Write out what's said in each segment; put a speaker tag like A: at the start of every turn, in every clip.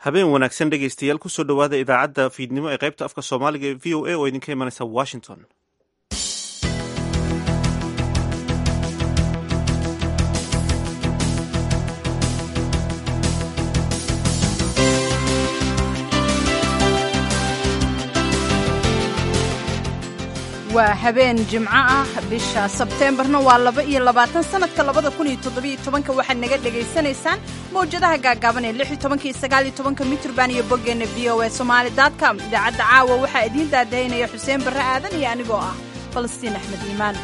A: habeen wanaagsan dhegaystayaal kusoo dhowaada idaacadda fiidnimo ee qaybta afka soomaaliga ee v o a oo idinka imanaysa washington
B: waa habeen jimco ah bisha sebteembarna waa laba iyo labaatan sanadka labada kun iyo toddobiyo tobanka waxaad naga dhegaysanaysaan mawjadaha gaagaaban ee lix iyo tobanka iyo sagaal iyo tobanka mitrban iyo boggeenna v o a somaali dotcom idaacadda caawa waxaa idiin daadaynaya xuseen barre aadan iyo anigoo ah falastiin axmed iimaan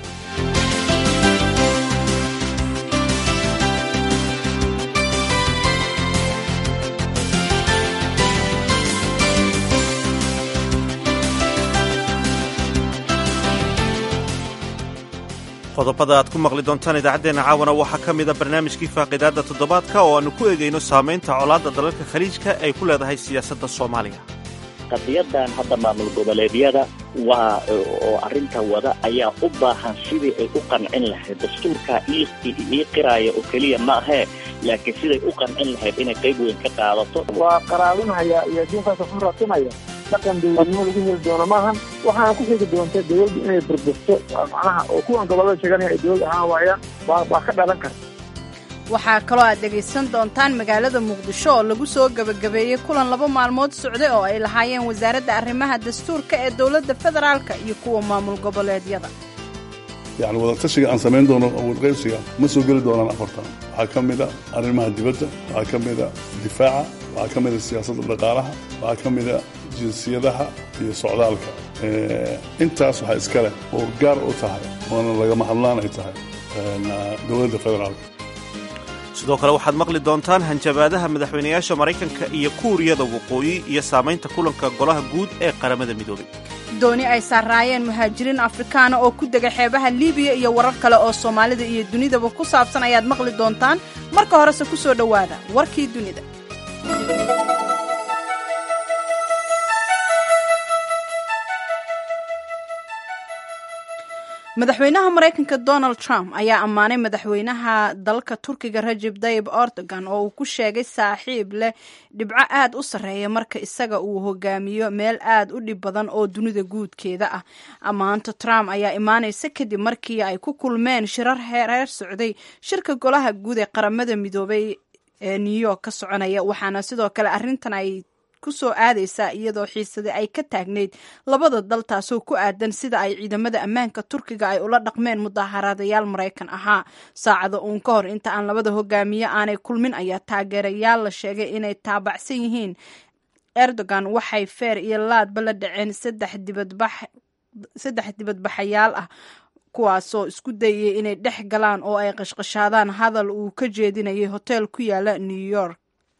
A: qodobada aad ku maqli doontaan idaacaddeenna caawana waxaa ka mida barnaamijkii faaqidaadda toddobaadka oo aannu ku egayno saamaynta colaadda dalalka khaliijka ay ku leedahay siyaasadda soomaaliya
C: qadiyadan hadda maamul goboleedyada waa oo arrintan wada ayaa u baahan sidii ay u qancin lahayd dastuurkaa ii qiraaya oo keliya ma ahee laakiin siday u qancin lahayd inay qayb weyn ka qaadato
D: waa qaraarinhaya iyo diinkaasa ku raadsanaya dhaqan dawladnimo lagu heli doono maahan waxaana ku xigi doonta dawladdu inay burburto macnaha oo kuwan gobollada sheeganaya ay dawlad ahaan waayaan baa ka dhalan karta
B: waxaa kaloo aad dhegaysan doontaan magaalada muqdisho oo lagu soo gebagabeeyey kulan laba maalmood socday oo ay lahaayeen wasaaradda arrimaha dastuurka ee dowladda federaalka iyo kuwa maamul goboleedyada
E: yacni wadatashiga aan samayn doono awoodqaybsiga ma soo geli doonaan afartan waxaa ka mid a arrimaha dibadda waxaa ka mid a difaaca waxaa ka mid a siyaasadda dhaqaalaha waxaa ka mid a jinsiyadaha iyo socdaalka intaas waxaa iska leh oo gaar u tahay oona lagama hadlaan ay tahay dowladda federaalka
A: sidoo kale waxaad maqli doontaan hanjabaadaha madaxweynayaasha maraykanka iyo kuuriyada waqooyi iyo saamaynta kulanka golaha guud ee qaramada midoobay
B: dooni ay saaraayeen muhaajiriin afrikaana oo ku dega xeebaha libiya iyo warar kale oo soomaalida iyo dunidaba ku saabsan ayaad maqli doontaan marka horese ku soo dhowaada warkii dunida madaxweynaha maraykanka donald trump ayaa ammaanay madaxweynaha dalka turkiga rajeb tayib erdogan oo uu ku sheegay saaxiib leh dhibco aad u sarreeya marka isaga uu hogaamiyo meel aad u dhib badan oo dunida guudkeeda ah ammaanta trump ayaa imaanaysa kadib markii ay ku kulmeen shirar hereer socday shirka golaha guud ee qaramada midoobay ee new york ka soconaya waxaana sidoo kale arrintan ay kusoo aadaysaa iyadoo xiisada ay ka taagnayd labada dal taasoo ku aadan sida ay ciidamada ammaanka turkiga ay ula dhaqmeen mudaaharaadayaal maraykan ahaa saacada uun ka hor inta aan labada hogaamiye aanay kulmin ayaa taageerayaal la sheegay inay taabacsan yihiin erdogan waxay feer iyo laadba la dhaceen saddex dibadbaxayaal ah kuwaasoo isku dayay inay dhex galaan oo ay qashqashaadaan hadal uu ka jeedinayay hoteel ku yaala new york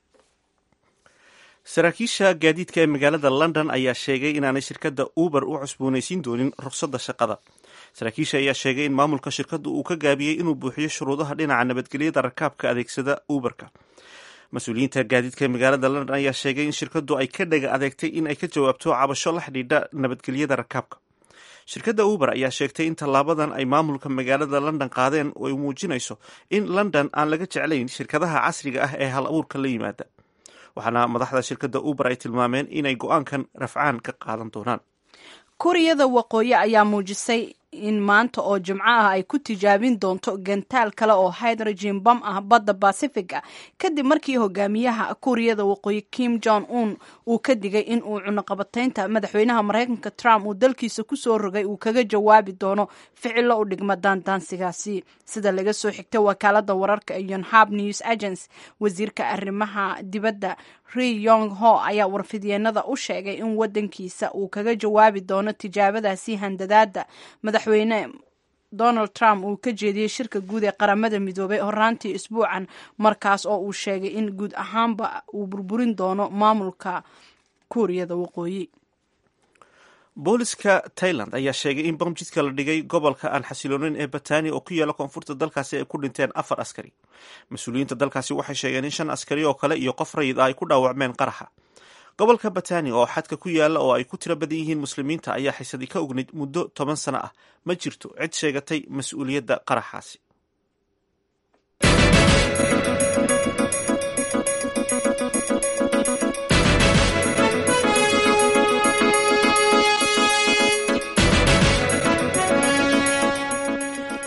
A: saraakiisha gaadiidka ee magaalada london ayaa sheegay inaanay shirkadda uber u cusboonaysiin doonin ruqsadda shaqada saraakiisha ayaa sheegay in maamulka shirkaddu uu ka gaabiyey inuu buuxiyo shuruudaha dhinaca nabadgelyada rakaabka adeegsada uberka mas-uuliyiinta gaadiidka ee magaalada london ayaa sheegay in shirkaddu ay ka dhaga adeegtay in ay ka jawaabto cabasho la xidhiidha nabadgelyada rakaabka shirkadda uber ayaa sheegtay in tallaabadan ay maamulka magaalada london qaadeen oo ay muujinayso in london aan laga jeclayn shirkadaha casriga ah ee hal abuurka la yimaada waxaana madaxda shirkadda uber ay tilmaameen inay go-aankan rafcaan ka qaadan doonaan
B: kuuriyada waqooyi ayaa muujisay in maanta oo jimco ah ay ku tijaabin doonto gantaal kale oo hydrogen bam ah badda bacifiga kadib markii hogaamiyaha kuuriyada waqooyi kim jong un uu ka digay in uu cunuqabataynta madaxweynaha maraykanka trump uu dalkiisa kusoo rogay uu kaga jawaabi doono ficilo u dhigma daandaansigaasi sida laga soo xigtay wakaalada wararka yonhab news agency wasiirka arrimaha dibadda ri yong ho ayaa warfidyeenada u sheegay in wadankiisa uu kaga jawaabi doono tijaabadaasi handadaada madaxweyne donald trump uu ka jeediyey shirka guud ee qaramada midoobay horaantii isbuucan markaas oo uu sheegay in guud ahaanba uu burburin doono maamulka kuuriyada waqooyi
A: booliska tailand ayaa sheegay in bom jidka la dhigay gobolka aan xasilooneyn ee batani oo ku yaala koonfurta dalkaasi ay ku dhinteen afar askari mas-uuliyiinta dalkaasi waxay sheegeen in shan askari oo kale iyo qof rayid ah ay ku dhaawacmeen qaraxa gobolka batani oo xadka ku yaala oo ay ku tiro badan yihiin muslimiinta ayaa xisadii ka ognayd muddo toban sano ah ma jirto cid sheegatay mas-uuliyadda qaraxaasi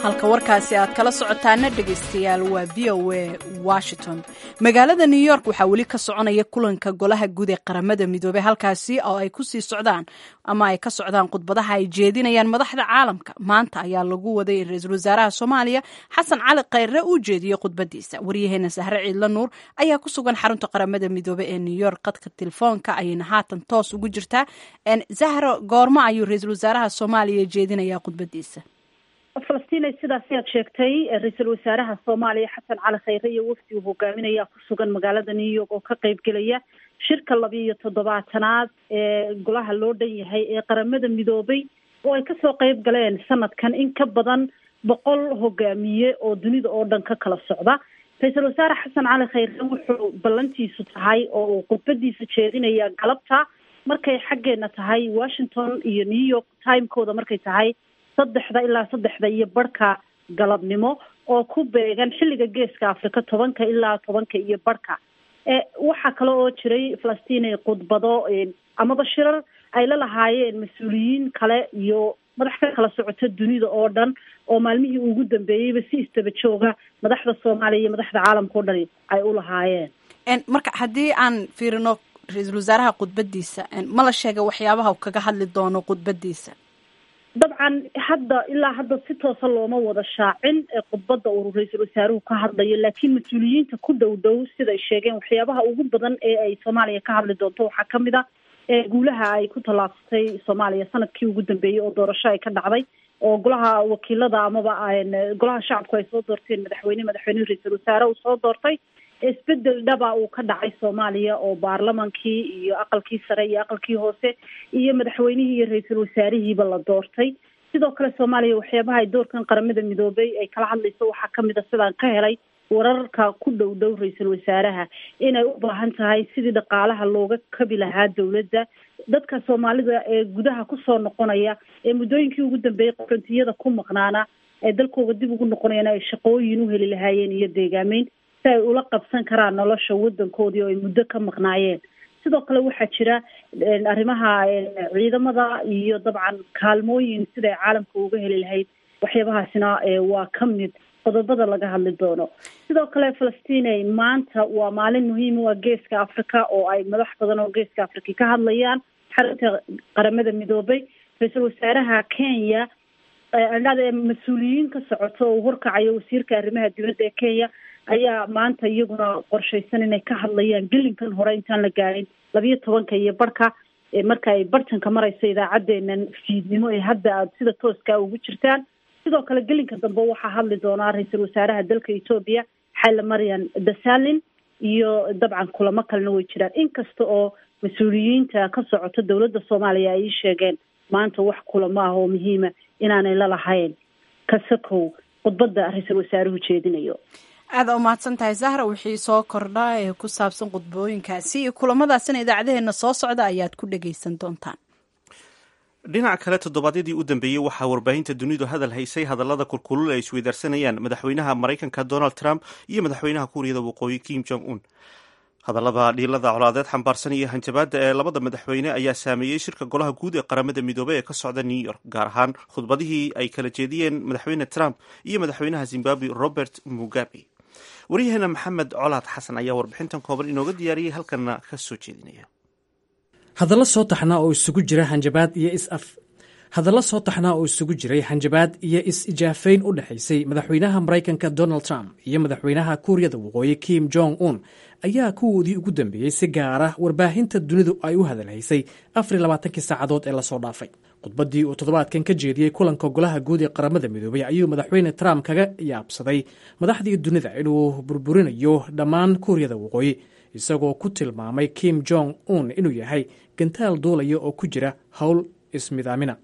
B: halka warkaasi aad kala socotaana dhegaystayaal waa v o a washington magaalada new york waxaa weli ka soconaya kulanka golaha guud ee qaramada midoobey halkaasi oo ay kusii socdaan ama ay ka socdaan khudbadaha ay jeedinayaan madaxda caalamka maanta ayaa lagu waday in ra-iisul wasaaraha soomaaliya xasan cali khayre uu jeediyo khudbadiisa waryaheena sahre ciidla nuur ayaa ku sugan xarunta qaramada midoobey ee new york qadka telefoonka ayayna haatan toos ugu jirtaa zahro goormo ayuu ra-iisul wasaaraha soomaaliya jeedinayaa khudbadiisa
F: falastiin sidaas ayaad sheegtay ra-iisul wasaaraha soomaaliya xasan cali khayre iyo wafdi uu hogaaminaya ku sugan magaalada new york oo ka qeyb gelaya shirka labiiyo toddobaatanaad ee golaha loo dhan yahay ee qaramada midoobay oo ay kasoo qeyb galeen sanadkan in ka badan boqol hogaamiye oo dunida oo dhan ka kala socda ra-iisul wasaare xasan cali khayre wuxuu ballantiisu tahay oo uu khudbadiisa jeedinaya galabta markay xaggeena tahay washington iyo new york timekooda markay tahay saddexda ilaa saddexda iyo barhka galabnimo oo ku beegan xilliga geeska afrika tobanka ilaa tobanka iyo barhka waxaa kale oo jiray falastiin khudbado amaba shirar ay la lahaayeen mas-uuliyiin kale iyo madax ka kala socota dunida oo dhan oo maalmihii ugu dambeeyeyba si istaba jooga madaxda soomaaliya iyo madaxda caalamka o dhani ay u lahaayeen
B: marka haddii aan fiirino ra-iisul wasaaraha khudbadiisa ma la sheegay waxyaabaha u kaga hadli doono khudbadiisa
F: dabcan hadda ilaa hadda si toosa looma wada shaacin khudbadda uu ra-iisul wasaaruhu ka hadlayo laakiin mas-uuliyiinta ku dhow dhow siday sheegeen waxyaabaha ugu badan ee ay soomaaliya ka hadli doonto waxaa kamid a guulaha ay ku tallaabsatay soomaaliya sanadkii ugu dambeeyey oo doorasho ay ka dhacday oo golaha wakiilada amaba golaha shacabku ay soo doorteen madaxweyne madaxweyne ra-iisul wasaare uu soo doortay isbedel dhaba uu ka dhacay soomaaliya oo baarlamankii iyo aqalkii sare iyo aqalkii hoose iyo madaxweynihii iyo ra-iisul wasaarihiiba la doortay sidoo kale soomaaliya waxyaabaha ay doorkan qaramada midoobay ay kala hadlayso waxaa kamid a sidaan ka helay wararka ku dhow dhow ra-iisul wasaaraha inay u baahan tahay sidii dhaqaalaha looga kabi lahaa dowladda dadka soomaalida ee gudaha kusoo noqonaya ee muddooyinkii ugu dambeeyey qorantiyada ku maqnaana ee dalkooda dib ugu noqonayaan ay shaqooyin u heli lahaayeen iyo deegaameyn si ay ula qabsan karaan nolosha wadankoodii oo ay muddo ka maqnaayeen sidoo kale waxaa jira arrimaha ciidamada iyo dabcan kaalmooyin siday caalamka uga heli lahayd waxyaabahaasina waa ka mid qodobada laga hadli doono sidoo kale falastiney maanta waa maalin muhiima waa geeska africa oo ay madax badan oo geeska africa ka hadlayaan xarunta qaramada midoobay ra-iisul wasaaraha kenya adhada mas-uuliyiin ka socoto oo horkacayo wasiirka arrimaha dibadda ee kenya ayaa maanta iyaguna qorshaysan inay ka hadlayaan gelinkan hore intaan la gaarin labiyo tobanka iyo barhka marka ay bartanka marayso idaacaddeenan fiidnimo ee hadda aad sida tooska ugu jirtaan sidoo kale gelinka dambe waxaa hadli doonaa ra-iisul wasaaraha dalka etoobiya xayla marian dasalin iyo dabcan kulamo kalena way jiraan inkasta oo mas-uuliyiinta ka socota dowladda soomaaliya ay ii sheegeen maanta wax kulamo ah oo muhiima inaanay la lahayn kasakow khudbadda ra-iisul wasaaruhu jeedinayo
B: aada umahadsan tahay zahra wixii soo kordha ee ku saabsan khudbooyinkaasi iyo kulamadaasina idaacadeheena soo socda ayaad ku dhagaysan doontaan
A: dhinaca kale toddobaadyadii u dambeeyey waxaa warbaahinta dunidu hadal haysay hadallada kulkulul ay isweydaarsanayaan madaxweynaha maraykanka donald trump iyo madaxweynaha kuuriyada waqooyi kim jong un hadallada dhiilada colaadeed xambaarsan iyo hanjabaadda ee labada madaxweyne ayaa saameeyey shirka golaha guud ee qaramada midoobey ee ka socda new york gaar ahaan khudbadihii ay kala jeediyeen madaxweyne trump iyo madaxweynaha zimbabwe robert mugabe waryaheena maxamed colaad xasan ayaa warbixintan kooban inooga diyaariyey halkanna ka soo jeedinaya
G: hadallo soo taxnaa oo isugu jira hanjabaad iyo is-af hadallo soo taxnaa oo isugu jiray hanjabaad iyo is-ijaafayn u dhexaysay madaxweynaha maraykanka donald trump iyo madaxweynaha kuuriyada waqooyi kim jong un ayaa kuwoodii ugu dambeeyey si gaara warbaahinta dunidu ay u hadalhaysay afar labaatankii saacadood ee lasoo dhaafay khudbaddii uu toddobaadkan ka jeediyey kulanka golaha guud ee qaramada midoobay ayuu madaxweyne trump kaga yaabsaday madaxdii dunida inuu burburinayo dhammaan kuuriyada waqooyi isagoo ku tilmaamay kim jong un inuu yahay gantaal duulaya oo ku jira howl ismidaamina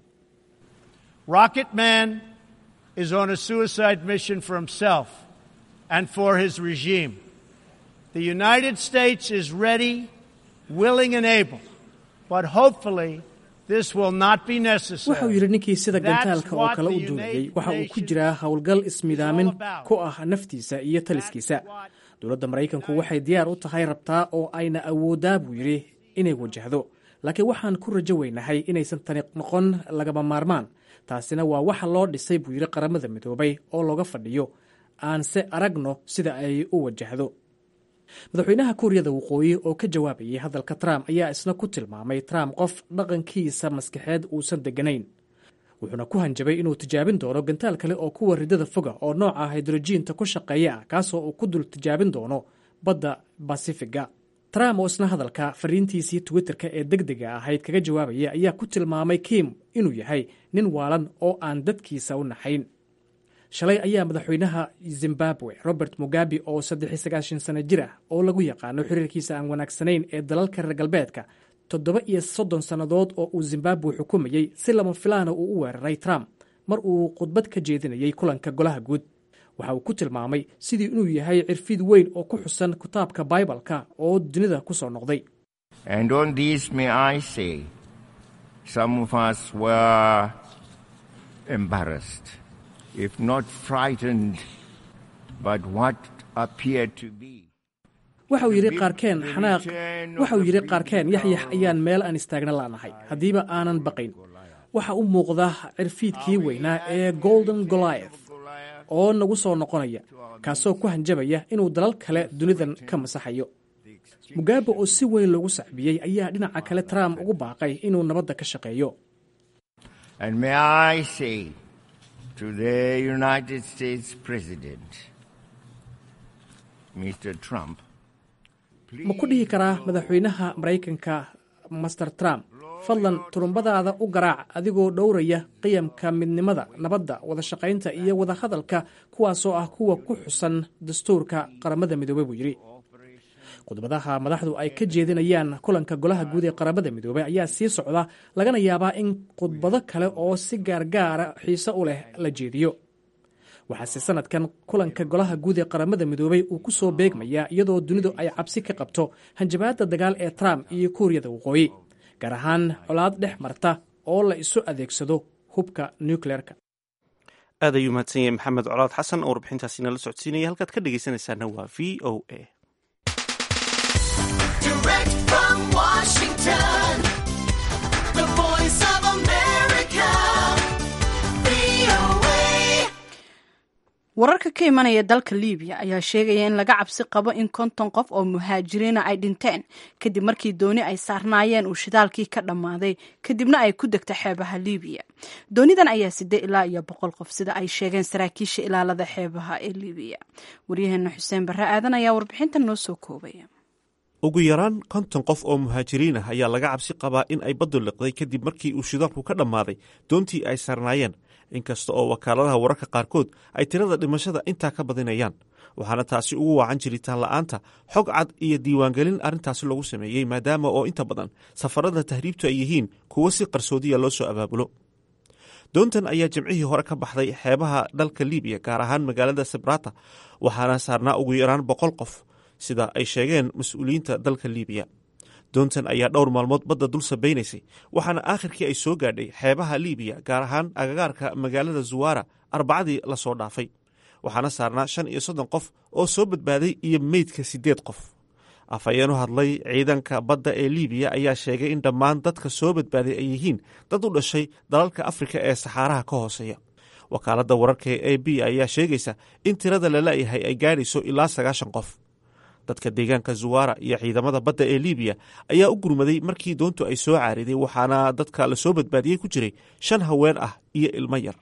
H: Rocket Man is on a suicide mission for himself and for his regime. The United States is ready, willing, and able, but hopefully this will not be necessary.
G: wuxuu yidhi ninkii sida gantaalka oo kale u duulayay waxa uu ku jiraa howlgal ismidaamin ku ah naftiisa iyo taliskiisa dowladda maraykanku waxay diyaar u tahay rabtaa oo ayna awoodaa buu yidhi inay wajahdo laakiin waxaan ku rajo weynahay inaysan tani noqon lagama maarmaan taasina waa waxa loo dhisay buu yidhi qaramada midoobay oo looga fadhiyo aanse aragno sida ay u wajahdo madaxweynaha kuuriyada waqooyi oo ka jawaabayay hadalka trump ayaa isna ku tilmaamay trump qof dhaqankiisa maskaxeed uusan deganayn wuxuuna ku hanjabay inuu tijaabin doono gantaal kale oo kuwa ridada foga oo nooca hydrojiinta ku shaqeeya ah kaasoo uu ku dul tijaabin doono badda basifiga trump oo isna hadalka fariintiisii twitterka ee deg dega ahayd kaga jawaabaya ayaa ku tilmaamay kim inuu yahay nin waalan oo aan dadkiisa u naxayn shalay ayaa madaxweynaha zimbabwe robert mugabe oo saddex sagaashan sano jir ah oo lagu yaqaano xiriirkiisa aan wanaagsanayn ee dalalka reer galbeedka toddoba iyo soddon sannadood oo uu zimbabwe xukumayey si lama filaana uu u weeraray trump mar uu khudbad ka jeedinayay kulanka golaha guud waxa uu ku tilmaamay sidii inuu yahay cirfid weyn oo ku xusan kitaabka baibalka oo dunida ku soo noqday
I: And on this, may I say, some of us were embarrassed, if not frightened, but what appeared to be.
G: waxa uu yidhi qaarkeen xanaaq waxa uu yidhi qaarkeen yaxyax ayaan meel aan istaagna laanahay haddiiba aanan baqayn waxa u muuqda cirfiidkii weynaa ee golden goliath oo nagu soo noqonaya kaasoo ku hanjabaya inuu dalal kale dunidan ka masaxayo mugabe oo si weyn loogu sacbiyey ayaa dhinaca kale trump ugu baaqay inuu nabadda ka shaqeeyo
I: And may I say to the United States President, Mr. Trump,
G: ma ku dhihi karaa madaxweynaha maraykanka master trump fadlan turumbadaada u garaac adigoo dhowraya qiyamka midnimada nabadda wada shaqaynta iyo wada hadalka kuwaasoo ah kuwa ku xusan dastuurka qaramada midoobey buu yidhi khudbadaha madaxdu ay ka jeedinayaan kulanka golaha guud ee qaramada midoobey ayaa sii socda lagana yaabaa in khudbado kale oo si gaargaara xiise u leh la jeediyo waxaase sanadkan kulanka golaha guud ee qaramada midoobey uu ku soo beegmayaa iyadoo dunidu ay cabsi ka qabto hanjabaadda dagaal ee trump iyo kuuriyada waqooyi gaar ahaan colaad dhex marta oo la isu adeegsado hubka nucleerka
A: aad ayuu mahadsan yahay maxamed colaad xasan oo warbixintaasi nala socodsiinaya halkaad ka dhegaysanaysaana waa v o a
J: Direct from Washington, the voice of America, VOA.
B: wararka ka imanaya dalka libiya ayaa sheegaya in laga cabsi qabo in konton qof oo muhaajiriina ay dhinteen kadib markii dooni ay saarnaayeen uu shidaalkii ka dhammaaday kadibna ay ku degta xeebaha libiya doonidan ayaa sidee ilaa iyo boqol qof sida ay sheegeen saraakiisha ilaalada xeebaha ee libiya waryaheena xuseen barre aadan ayaa warbixinta noo soo koobaya
A: ugu yaraan konton qof oo muhaajiriin ah ayaa laga cabsi qabaa in ay baddu liqday kadib markii uu shidaalku ka dhammaaday doontii ay saarnaayeen inkasta oo wakaaladaha wararka qaarkood ay tirada dhimashada intaa ka badinayaan waxaana taasi ugu waacan jiritaan la'aanta xog cad iyo diiwaangelin arrintaasi lagu sameeyey maadaama oo inta badan safarada tahriibtu ay yihiin kuwo si qarsoodiya loo soo abaabulo doontan ayaa jimcihii hore ka baxday xeebaha dalka libiya gaar ahaan magaalada sabrata waxaana saarnaa ugu yaraan boqol qof sida ay sheegeen mas-uuliyiinta dalka libiya doontan ayaa dhowr maalmood badda dul sabaynaysay waxaana aakhirkii ay soo gaadhay xeebaha libiya gaar ahaan agagaarka magaalada zuwara arbacadii lasoo dhaafay waxaana saarnaa shan iyo soddon qof oo soo badbaaday iyo meydka siddeed qof afhayeen u hadlay ciidanka badda ee libiya ayaa sheegay in dhammaan dadka soo badbaaday ay yihiin dad u dhashay dalalka afrika ee saxaaraha ka hooseeya wakaaladda wararka ee a b ayaa sheegaysa in tirada la la'yahay ay gaadhayso ilaa sagaashan qof dadka deegaanka zuwara iyo ciidamada badda ee libiya ayaa u gurmaday markii doontu ay soo caariday waxaana dadka lasoo badbaadiyey ku jiray shan haween ah iyo ilmo yar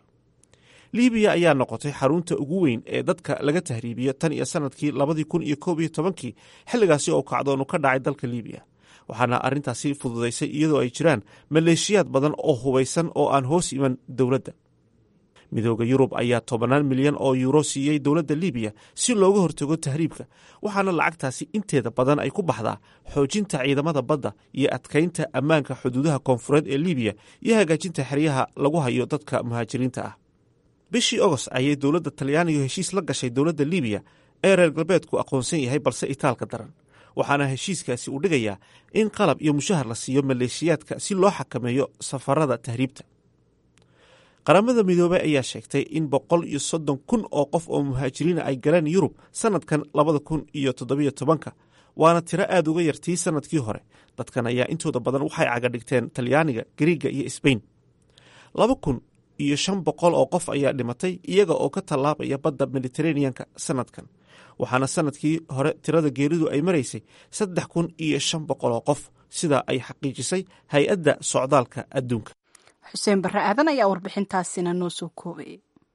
A: libiya ayaa noqotay xarunta ugu weyn ee dadka laga tahriibiyo tan iyo sanadkii labadii kun iyo koob iyo tobankii xilligaasi oo kacdoonu ka dhacay dalka libiya waxaana arrintaasi fududaysay iyadoo ay jiraan maleeshiyaad badan oo hubaysan oo aan hoos iman dowladda midooda yurub ayaa tobannaan milyan oo yuuro siiyey dowladda libiya si looga hortago tahriibka waxaana lacagtaasi inteeda badan ay ku baxdaa xoojinta ciidamada badda iyo adkaynta ammaanka xuduudaha koonfureed ee libiya iyo hagaajinta xeryaha lagu hayo dadka muhaajiriinta ah bishii ogost ayay dowladda talyaanigu heshiis la gashay dowladda libiya ee reer galbeedku aqoonsan yahay balse itaalka daran waxaana heshiiskaasi uu dhigayaa in qalab iyo mushahar la siiyo maleeshiyaadka si loo xakameeyo safarada tahriibta qaramada midoobey ayaa sheegtay in boqol iyo soddon kun oo qof oo muhaajiriina ay galeen yurub sanadkan labada kun iyo toddobiyo tobanka waana tiro aad uga yartii sanadkii hore dadkan ayaa intooda badan waxay caga dhigteen talyaaniga gariiga iyo sbain laba kun iyo shan boqol oo qof ayaa dhimatay iyaga oo ka tallaabaya badda mediteraneanka sanadkan waxaana sanadkii hore tirada geeridu ay maraysay saddex kun iyo shan boqol oo qof sidaa ay xaqiijisay hay-adda socdaalka adduunka
B: xuseen barre aadan ayaa warbixintaasina noo soo koobayay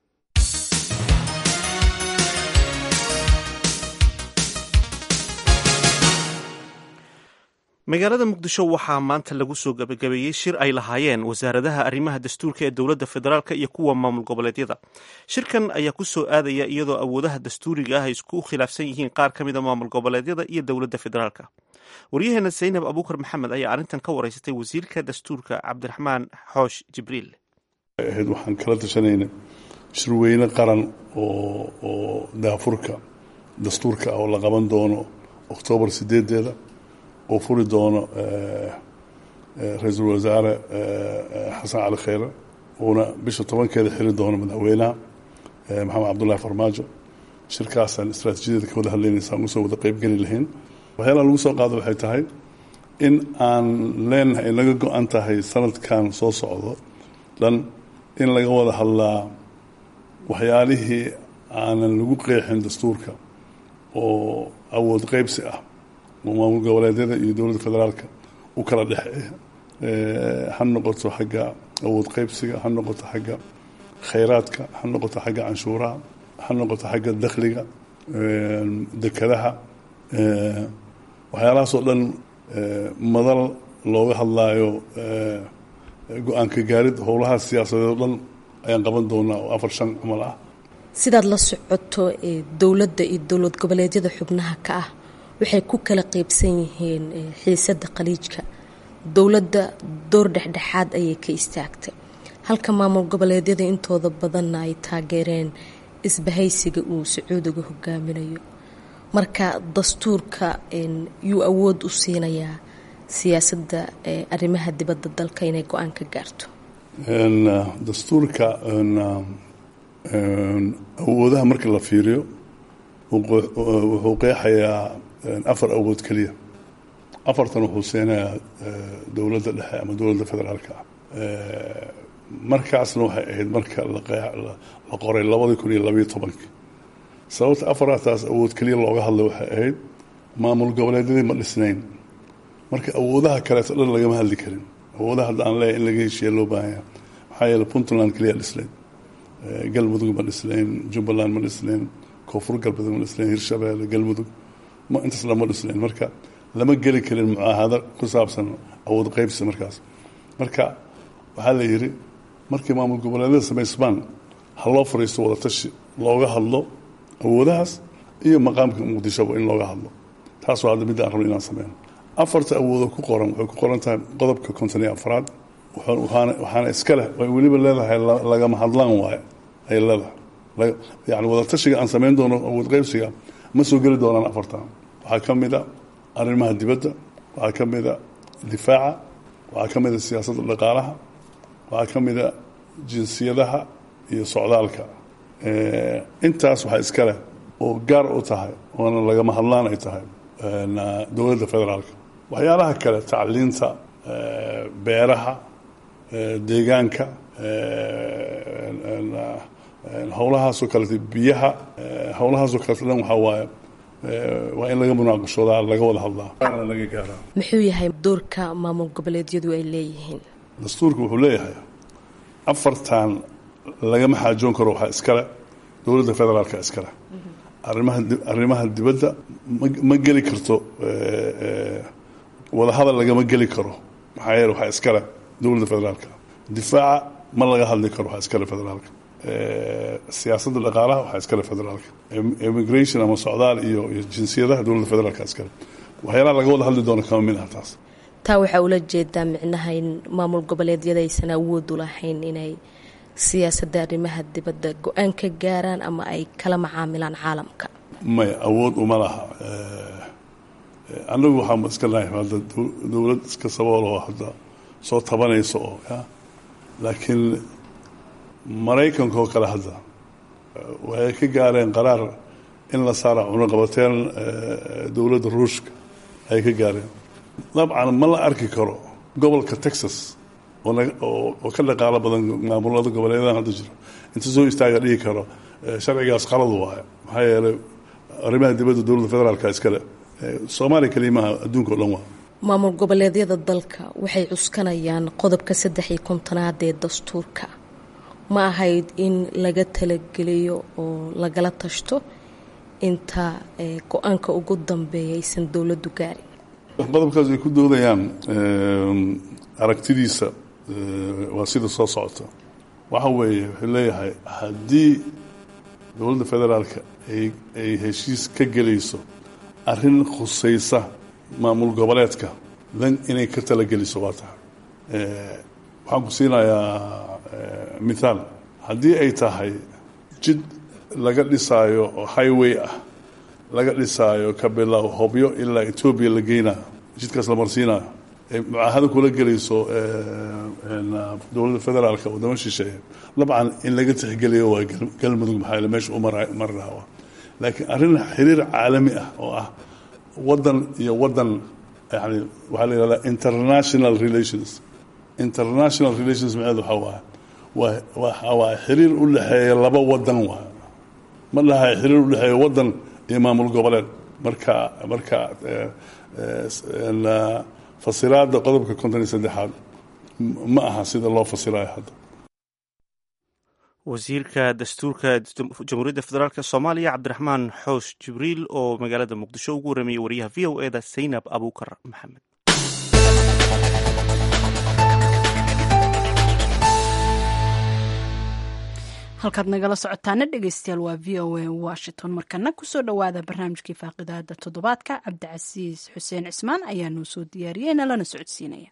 A: magaalada muqdisho waxaa maanta lagu soo gabagabeeyey shir ay lahaayeen wasaaradaha arrimaha dastuurka ee dowladda federaalk iyo kuwa maamul goboleedyada shirkan ayaa ku soo aadaya iyadoo awoodaha dastuuriga ah ay isku khilaafsan yihiin qaar ka mida maamul goboleedyada iyo dowladda federaalk waryaheena zaynab abuukar maxamed ayaa arrintan ka wareysatay wasiirka dastuurka cabdiraxmaan xoosh jibriil
E: ahayd waxaan kala tashanayna shirweyne qaran oo oo daafurka dastuurka ah oo la qaban doono oktoobar sideedeeda oo furi doono ra-iisul wasaare xasan cali kheyre uuna bisha tobankeeda xiri doono madaxweynaha maxamed cabdullahi farmaajo shirkaasaan istraatiijiyada ka wada hadlaynaysaan usoo wada qeybgeli lahayn waxyaalaha lagu soo qaado waxay tahay in aan leenahay naga go-an tahay sanadkan soo socdo dhan in laga wada hadlaa waxyaalihii aanan lagu qeexin dastuurka oo awood qeybsi ah oo maamul goboleedyada iyo dowladda federaalka u kala dhexeeya ha noqoto xagga awood qeybsiga ha noqoto xagga khayraadka ha noqoto xagga canshuuraha ha noqoto xagga dakhliga dekadaha waxyaalahaasoo dhan madal looga hadlaayo go-aanka gaarid howlaha siyaasadeed oo dhan ayaan qaban doonaa oo afar shan camal ah
K: sidaad la socoto dowladda iyo dowlad goboleedyada xubnaha ka ah waxay ku kala qeybsan yihiin xiisadda khaliijka dowladda door dhexdhexaad ayay ka istaagtay halka maamul goboleedyada intooda badanna ay taageereen isbahaysiga uu sacuudiga hogaaminayo marka dastuurka yuu awood u siinayaa siyaasadda arrimaha dibadda dalka inay go-aan ka gaarto
E: dastuurka awoodaha marka la fiiriyo wuxuu qeexayaa afar awood keliya afartan wuxuu siinayaa dowladda dhexe ama dowladda federaalka ah markaasna waxay ahayd marka la qoray labadii kun iyo labayo tobankii sababta afartaas awood keliya looga hadlay waxay ahayd maamul goboleedyadii ma dhisnayn marka awoodaha kaleeto dhan lagama hadli karin awoodaha hadda aan leeyahay in laga heshiiya loo baahanya maxaa yeele puntland keliya dhisnayn galmudug ma dhisnayn jubbaland ma dhisnayn koonfur galbeed ma dhisnayn hirshabeelle galmudug ma intaas lama dhisnayn marka lama geli karin mucaahado ku saabsan awood qeybsi markaas marka waxaa la yidhi markii maamul goboleedyada samaysmaan ha loo fariisto wadatashi looga hadlo awoodahaas iyo maqaamka muqdishoba in looga hadlo taas waa hadda midda aan rabno inaan sameyno afarta awoodo ku qoran waxay ku qoran tahay qodobka konton iyo afraad waxaana iska leh ay weliba leedahay lagama hadlaan waaye ay leedahay yani wadatashiga aan samayn doono awood qeybsiga ma soo geli doonaan afartan waxaa ka mid a arrimaha dibadda waxaa ka mid a difaaca waxaa ka mid a siyaasadda dhaqaalaha waxaa ka mid a jinsiyadaha iyo socdaalka intaas waxaa iska leh oo gaar u tahay oona lagama hadlaan ay tahay dowladda federaalka waxyaalaha kale tacliinta beeraha deegaanka howlahaasoo kalete biyaha howlahaasoo kalete dhan waxaa waaye waa in laga munaaqashoodaa laga wada hadlaa laga gaaraa
K: muxuu yahay doorka maamul goboleedyadu ay leeyihiin
E: dastuurka wuxuu leeyahay afartan lagama xaajoon karo waxaa iskale dowladda federaalka iskale arimaha arrimaha dibadda ma geli karto wadahadal lagama geli karo maxaa yeele waxaa iskale dowladda federaalka difaaca ma laga hadli karo waxaa iskale federaalka siyaasadda dhaqaalaha waxaa iskale federaalka immigration ama socdaal iyo iyo jinsiyadaha dowladda federaalka iskale waxyaalaha laga wada hadli doono kama mid ah taas
K: taa waxaa ula jeedaa micnaha in maamul goboleedyada aysan awood u lahayn inay siyaasadda arrimaha dibadda go-aan ka gaaraan ama ay kala macaamilaan caalamka
E: maya awood uma laha annagu waxaa iska nahay hadda dowlad iska sabool oo hadda soo tabanaysa oo laakiin maraykanka oo kale hadda waxay ka gaareen qaraar in la saara cunuqabateen dowladda ruushka ay ka gaareen dabcan ma la arki karo gobolka texas oo naga- oo oo ka dhaqaalo badan maamulada goboleedadan hadda jiro inta soo istaaga dhihi karo eh, sharcigaas qaladu waayo maxaa yeelay arrimaha dibadda dowladda federaalka iskale Eh, soomaaliya kelimaha adduunka o dhan waa
K: maamul goboleedyada dalka waxay cuskanayaan qodobka saddex iyo kontonaad ee dastuurka ma ahayd in laga talageliyo oo lagala tashto inta eh, go-aanka ugu dambeeya aysan dowladdu gaarin
E: qodobkaas ay ku doodayaan em, aragtidiisa eh, waa sida soo socota waxa weeye wuxuu leeyahay haddii dowladda federaalka ay ay heshiis ka gelayso arrin khusaysa maamul goboleedka dan inay ka talageliso waa tahay Eh, waxaan ku siinayaa eh, mithaal haddii ay tahay jid laga dhisaayo oo highway ah laga dhisaayo ka bilow hobyo ilaa etoobiya la geynayo jidkaas la marsiinayo ay mucaahado kula gelayso eh, en, ah, dowladda federaalka wadamo shisheeye dabcan in laga tixgeliyo waa gal- galmudug maxaa yeele meesha u mara- mari lahaa waa laakiin arrin xiriir caalami ah oo ah wadan iyo wadan yani waxaa la yidhahdaa international relations international relations macneed waxaa waaye waa waxa waaye xiriir u dhexeeya laba wadan waaye ma dhahay xiriir u dhexeeya wadan iyo maamul goboleed marka marka eh, eh, s- en, ah, fasiraada qodobka konton iyo saddexaad m- ma aha sida loo fasirayo hadda
A: wasiirka dastuurka jamhuuriyadda federaalk soomaaliya cabdiraxmaan xoosh jibriil oo magaalada muqdisho ugu waramayay wariyaha v o eda saynab abuukar maxamed
B: halkaad nagala socotaana dhegeystayaal waa v o a washington markana kusoo dhowaada barnaamijkii faaqidaada toddobaadka cabdicasiis xuseen cismaan ayaa noo soo diyaariyey nalana socodsiinaya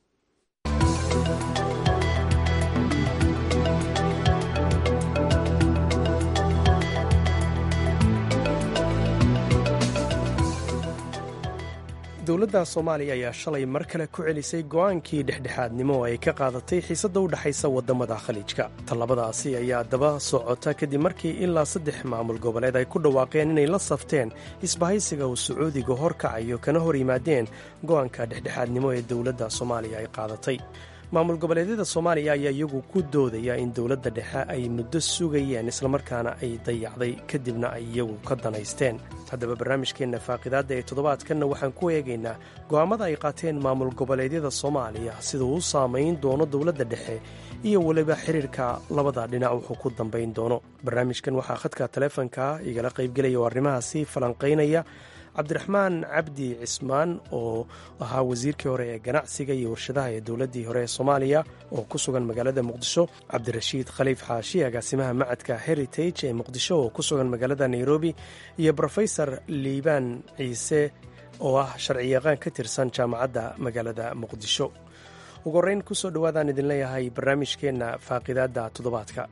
L: dowladda soomaaliya ayaa shalay mar kale ku celisay go'aankii dhexdhexaadnimo oo ay ka qaadatay xiisadda u dhexaysa waddamada khaliijka tallabadaasi ayaa daba socota kadib markii ilaa saddex maamul goboleed ay ku dhawaaqeen inay la safteen isbahaysiga uu sacuudiga horkacayo kana hor yimaadeen go'aanka dhexdhexaadnimo ee dowladda soomaaliya ay qaadatay maamul goboleedyada soomaaliya ayaa iyagu ku doodaya in dowladda dhexe ay muddo sugayeen islamarkaana ay dayacday kadibna ay iyagu ka danaysteen haddaba barnaamijkeenna faaqidaadda ee toddobaadkanna waxaan ku eegaynaa go'aammada ay qaateen maamul goboleedyada soomaaliya sida uu u saamayn doono dowladda dhexe iyo weliba xiriirka labada dhinac wuxuu ku dambayn doono barnaamijkan waxaa khadka taleefonka igala qaybgelaya oo arrimahaasi falanqaynaya cabdiraxmaan cabdi cismaan oo ahaa wasiirkii hore ee ganacsiga iyo warshadaha ee dowladdii hore ee soomaaliya oo ku sugan magaalada muqdisho cabdirashiid khaliif xaashi agaasimaha macadka heritage ee muqdisho oo ku sugan magaalada nairobi iyo brofesor liibaan ciise oo ah sharciyaqaan ka tirsan jaamacadda magaalada muqdisho ugu horreyn kusoo dhowaadaan idin leeyahay barnaamijkeenna faaqidaadda toddobaadka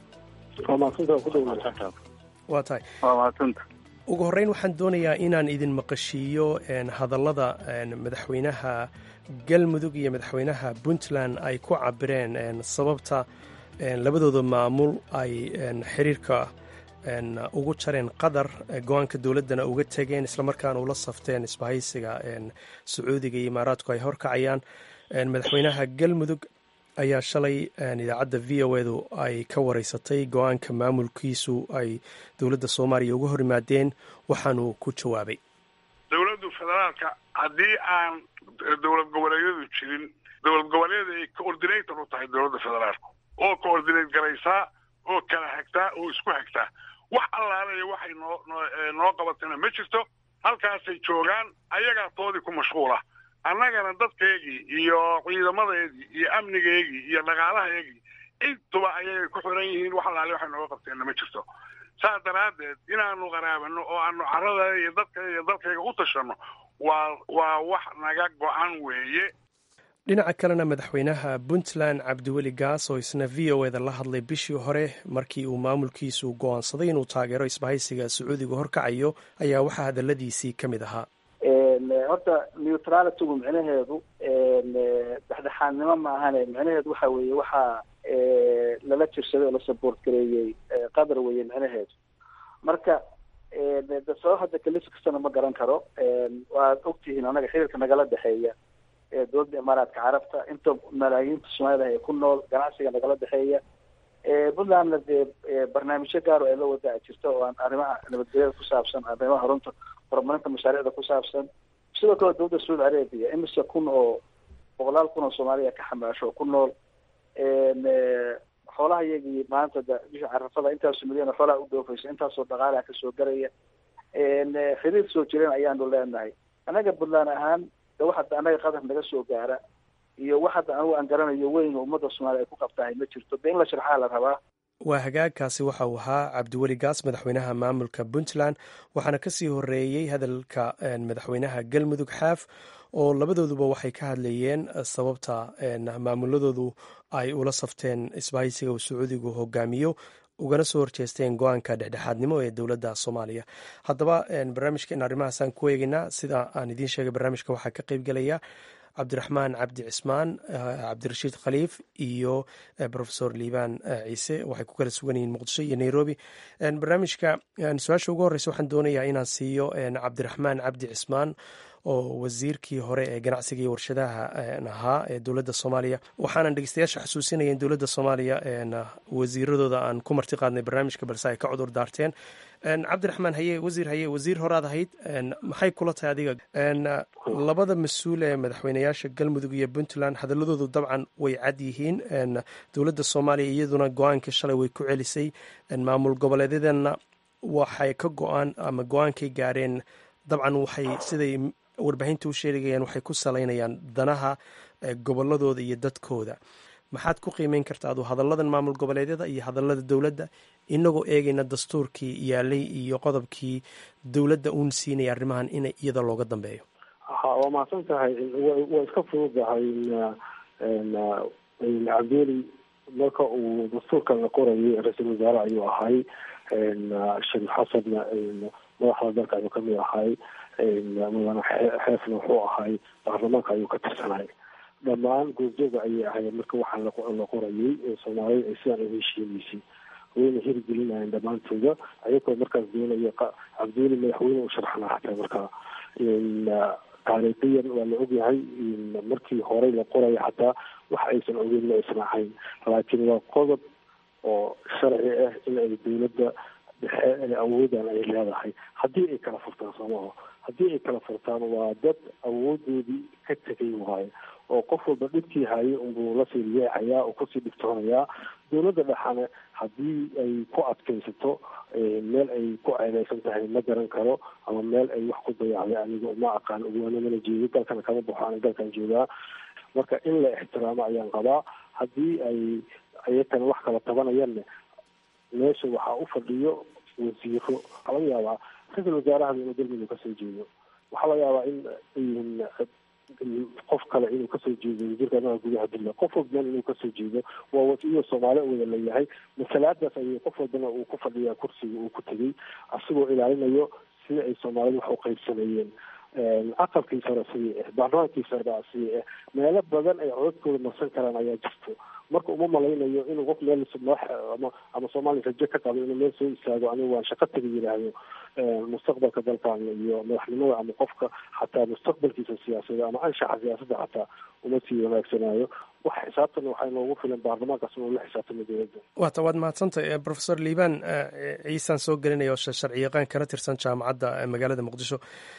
L: waa tahay ugu horreyn waxaan doonayaa inaan idin maqashiiyo hadallada madaxweynaha galmudug iyo madaxweynaha puntland ay ku cabireen sababta labadooda maamul ay xiriirka ugu jareen qatar go-aanka dowladdana uga tegeen islamarkaana ula safteen isbahaysiga sacuudiga iyo imaaraadku ay horkacayaan madaxweynaha galmudug ayaa shalay idaacadda v o edu ay ka wareysatay go-aanka maamulkiisu ay dowladda soomaaliya uga hor yimaadeen waxaanuu ku jawaabay
M: dowladdu federaalka haddii aan dowlad goboleedyadu jirin dowlad goboleeda ay coordinator u tahay dowladda federaalka oo coordinate garaysaa oo kala hagtaa oo isku hagtaa wax allaalayo waxay noo noo qabatana ma jirto halkaasay joogaan ayagaa toodii ku mashquula annagana dadkaygii iyo ciidamadeedii iyo amnigeygii iyo dhaqaalahaygii intuba ayay ku xiran yihiin wax allaale waxay nooga qabteenna ma jirto saas daraaddeed inaanu qaraabano oo aanu carada iyo dadkayga iyo dalkayga u tashanno waa waa wax naga go-an weeye
L: dhinaca kalena madaxweynaha puntland cabdiweli gaas oo isna v o eda la hadlay bishii hore markii uu maamulkiisu go'aansaday inuu taageero isbahaysiga sacuudiga horkacayo ayaa waxaa hadalladiisii ka mid ahaa
N: horta neutralitygu micnaheedu dhexdhexaadnimo ma ahane micnaheedu waxa weeye waxaa lala jirsaday oo la support gareeyey qatar weeye micnaheedu marka de sabab hadda kalisi kastana ma garan karo waad ogtihiin anaga xiriirka nagala dhexeeya dowladda imaaraadka carabta inta malaayiinta soomaalida ee ku nool ganacsiga nagala dhexeeya puntlandna dee barnaamijyo gaar oo ay la wadaa jirta oo aan arrimaha nabadgelyada ku saabsan arrimaha runta horumarinta mashaariicda ku saabsan sidoo kale dowladda saudi arabia imise kun oo boqolaal kun oo soomaaliya ka xamaasho oo ku nool xoolaha iyagii maanta da bisha carafada intaasoo milyan oo xoolaha u dhoofaysa intaasoo dhaqaalaha kasoo garaya xiriir soo jireen ayaanu leenahay anaga puntland ahaan de wax hadda anaga qadar naga soo gaara iyo wax hadda anigu aan garanayo weyn oo ummadda soomaaliya ay ku qabtahay ma jirto de in la sharxaa la rabaa
L: waa hagaagkaasi waxa uu ahaa cabdiweli gaas madaxweynaha maamulka puntland waxaana kasii horeeyey hadalka madaxweynaha galmudug xaaf oo labadooduba waxay ka hadlayeen sababta maamuladoodu ay ula safteen isbahaysiga uu sacuudigu hogaamiyo ugana soo horjeesteen go-aanka dhexdhexaadnimo ee dowladda soomaaliya haddaba barnaamijkan arrimahaasaan ku eegeynaa sida aan idiin sheegay barnaamijka waxaa ka qeyb gelaya cabdiraxmaan cabdi cismaan cabdirashiid khaliif iyo rofesor liibaan ciise waxay ku kala sugan yihiin muqdisho iyo nairobi barnaamijka su-aasha ugu horreysa waxaan doonayaa inaan siiyo cabdiraxmaan cabdi cismaan oo wasiirkii hore ee ganacsiga iyo warshadaha ahaa ee dowladda soomaaliya waxaanan dhegeystayaasha xasuusinaya in dowladda soomaaliya wasiiradooda aan ku marti qaadnay barnaamijka balse ay ka cudur daarteen cabdiraxmaan haye wasiir haye wasiir horaad ahayd maxay kula tahay adiga labada mas-uul ee madaxweyneyaasha galmudug iyo puntland hadaladoodu dabcan way cad yihiin dowladda soomaaliya iyaduna go-aankii shalay way ku celisay maamul goboleedyadana waxay ka go-aan ama go-aankay gaareen dabcan waxay siday warbaahinta u sheegayaan waxay ku salaynayaan danaha goboladooda iyo dadkooda maxaad ku qiimeyn karta adu hadalladan maamul goboleedyada iyo hadallada dowladda inagoo eegayna dastuurkii yaalay iyo qodobkii dowladda uun siinaya arrimahan in iyada looga dambeeyo
O: ha waa mahadsan tahay waa iska fududahay cabdiweli marka uu dastuurkan la qorayay ra-iisul wasaare ayuu ahay shariif xasanna madaxda dalka ayuu kamid ahay mudane xeefna wuxuu ahay baarlamaanka ayuu ka tirsanay dhammaan goobjooga ayay ahayd marka waxaan la qorayay soomaalida ay sidaan uga heshiineysay wayna hirgelinayeen dhammaantooda ayagoo markaas doonaya cabdiweli madaxweyne u sharxana xataa markaa taariikhiyan waa la ogyahay markii horey la qoraya xataa wax aysan ogeyn ma aysan ahayn laakiin waa qodob oo sharci ah in ay dowladda dhexe awoodan ay leedahay haddii ay kala furtaan soomaho haddii ay kala furtaan waa dad awoodoodii ka tegay waayo oo qof walba dhibkii hayay unbuu lasii yeecayaa oo kusii dhibtoonayaa dowladda dhexane haddii ay ku adkaysato meel ay ku ceedeysan tahay ma garan karo ama meel ay wax ku dayacday aniga ma aqaan ugaana mana jeedo dalkana kama baxo ani dalkan joogaa marka in la ixtiraamo ayaan qabaa haddii ay ayakana wax kala tabanayanne meesha waxaa u fadhiyo wasiiro waxaa laga yaabaa ra-iisul wasaaraha inuu galmudug kasoo jeedo waxaa laga yaabaa in qof kale inuu kasoo jeedo wasiirka arrimaha gudaha puntland qof walbana inuu kasoo jeedo waa wasiyo soomaali wada leeyahay masalaadaas ayay qof walbana uu ku fadhiyaa kursiga uu ku tegay asigoo ilaalinayo sida ay soomaalida wax u qaybsameeyeen aqalkii sare sidii ah baarlamaankii sare sidii ah meelo badan ay codadkooda marsan karaan ayaa jirto marka uma malaynayo inuu qof meel ama ama soomaaliya rajo ka qabo inuu meel soo istaago anigu waan shaqo taga yidhaahdo mustaqbalka dalkan iyo madaxnimada ama qofka xataa mustaqbalkiisa siyaasadda ama anshaxa siyaasadda xataa uma sii wanaagsanayo wax xisaabtan waxaa noogu filan baarlamaankaas inuu la xisaabtamo dowladda
L: waata waad mahadsantay profesor liibaan ciisaan soo gelinaya oo sharci yaqaan kana tirsan jaamacadda magaalada muqdisho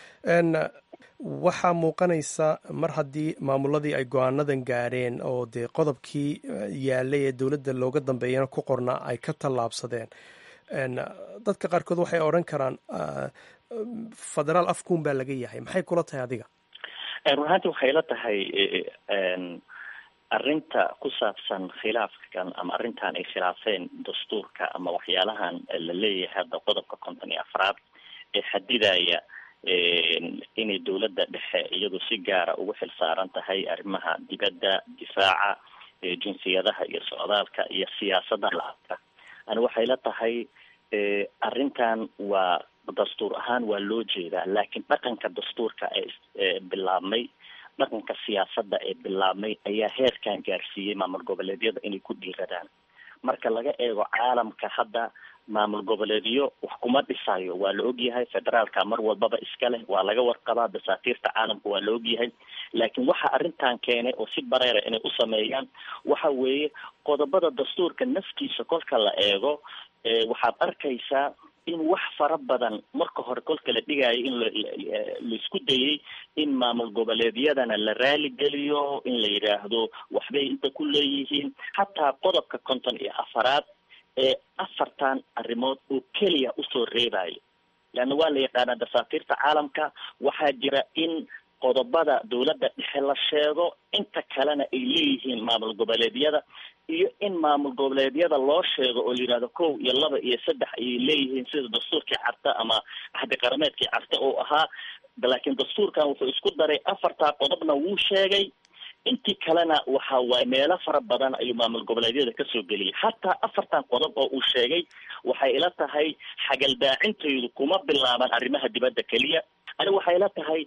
L: waxaa muuqanaysa mar haddii maamuladii ay go-aanadan gaadheen oo dee qodobkii yaalay ee dowladda looga dambeeyana ku qornaa ay ka tallaabsadeen dadka qaarkood waxay odhan karaan federaal afkuun baa laga yahay maxay kula tahay adiga
C: run ahaanti waxay la tahay arrinta ku saabsan khilaafkan ama arrintan ay khilaafeen dastuurka ama waxyaalahan la leeyahay hadda qodobka konton iyo afraad ee xadidaya inay dowladda dhexe iyadu si gaara ugu xil saaran tahay arrimaha dibadda difaaca jinsiyadaha iyo socdaalka iyo siyaasadda lacagta ani waxay la tahay arrintan waa dastuur ahaan waa loo jeedaa laakiin dhaqanka dastuurka ee bilaabmay dhaqanka siyaasadda ee bilaabmay ayaa heerkan gaarsiiyey maamul goboleedyada inay ku dhiiradaan marka laga eego caalamka hadda maamul goboleedyo wax kuma dhisayo waa la ogyahay federaalka mar walbaba iska leh waa laga warqabaa dasaatiirta caalamka waa la ogyahay laakiin waxa arrintan keenay oo si bareera inay u sameeyaan waxa weeye qodobada dastuurka naftiisa kolka la eego waxaad arkaysaa in wax fara badan marka hore kolka la dhigayo in laisku dayay in maamul goboleedyadana la raaligeliyo in la yidhaahdo waxbay inta ku leeyihiin xataa qodobka konton iyo afaraad ee afartan arrimood oo keliya usoo reebayo leanna waa la yaqaanaa dasaatiirta caalamka waxaa jira in qodobada dawladda dhexe la sheego inta kalena ay leeyihiin maamul goboleedyada iyo in maamul goboleedyada loo sheego oo la yidhahdo kow iyo laba iyo saddex ayay leeyihiin sida dastuurkii carta ama axdi qarameedkii carta oo ahaa laakiin dastuurkan wuxuu isku daray afartaa qodobna wuu sheegay intii kalena waxa waaye meelo fara badan ayuu maamul goboleedyada kasoo geliyay hataa afartan qodob oo uu sheegay waxay ila tahay xagaldaacintaydu kuma bilaaban arrimaha dibadda keliya ani waxay ila tahay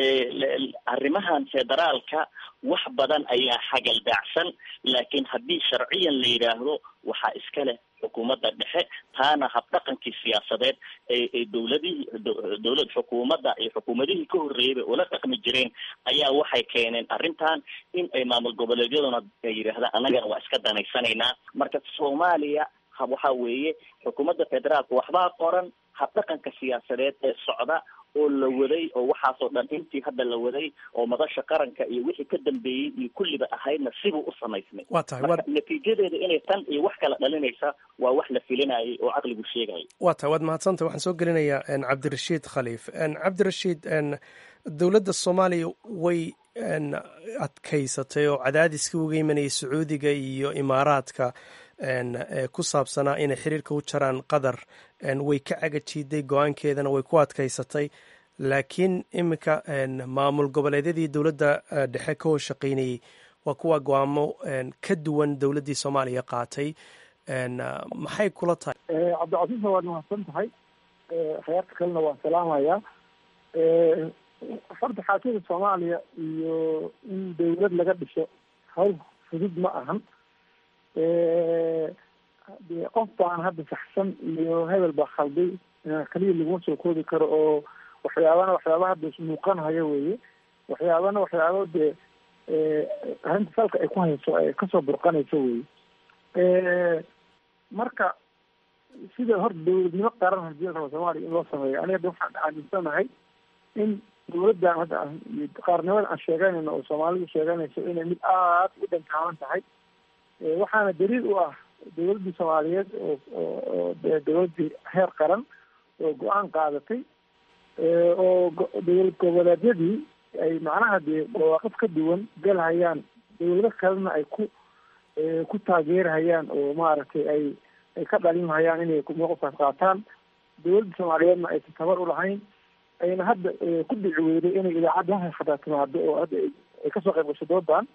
C: arrimahan federaalka wax badan ayaa xagaldaacsan laakiin haddii sharciyan la yidhaahdo waxaa iska leh xukuumadda dhexe taana habdhaqankii siyaasadeed ee dowladihii dowlad xukuumadda iyo xukuumadihii ka horreeyay bay ula dhaqmi jireen ayaa waxay keeneen arrintan in ay maamul goboleedyaduna ay yidhaahdaan annagana waa iska danaysanaynaa marka soomaaliya waxa weeye xukuumadda federaalka waxbaa qoran habdhaqanka siyaasadeed ee socda oo la waday oo waxaasoo dhan intii hadda la waday oo madasha qaranka iyo wixii ka dambeeyey iyo kulliba ahaydna sibuu u samaysmay
L: waa tahay
C: marka natiijadeeda inay tan iyo wax kala dhalinaysa waa wax la filinayay oo caqligu sheegaya
L: waa tahay waad mahadsantah waxaan soo gelinayaa cabdirashiid khaliif cabdirashiid dowladda soomaaliya way adkaysatay oo cadaadiska uga imanayay sacuudiga iyo imaaraadka ku saabsanaa inay xiriirka u jaraan qatar way ka cagajiiday go-aankeedana way ku adkaysatay laakiin iminka maamul goboleedyadii dowladda dhexe ka hoshaqaynayey waa kuwa go-aamo ka duwan dowladdii soomaaliya qaatay maxay kula tahay
D: cabdicasiisna waad mahadsan tahay khayaarta kalena waan salaamayaa horta xaakida soomaaliya iyo in dawlad laga dhiso hawl fudud ma ahan de qof baan hadda saxsan iyo hebel baa khalday kaliya laguma soo koobi karo oo waxyaabana waxyaaba hadda ismuuqanhayo weeye waxyaabana waxyaabo dee arrinta salka ay ku hayso ay kasoo burqanayso weye marka sida horta dawladnimo qaran hadii la rabo soomaaliya in loo sameeyo aniga hadda waxaan aaminsanahay in dawladdan hadda qaarnimada aan sheeganayno oo soomaalidu sheeganayso inay mid aad u dhantaaban tahay waxaana daliil u ah dawladdii soomaaliyeed oo oo dawladdii heer qaran oo go-aan qaadatay oo dawlad goboleedyadii ay macnaha dee mawaaqif ka duwan galhayaan dawlado kalena ay ku ku taageerhayaan oo maaragtay ay ay ka dhalinhayaan inay mawqifkaas qaataan dawladda soomaaliyeedna aysan tabar u lahayn ayna hadda ku dhici weyday inay idaacadda hataa timaado oo hadda ay kasoo qayb gasho doodan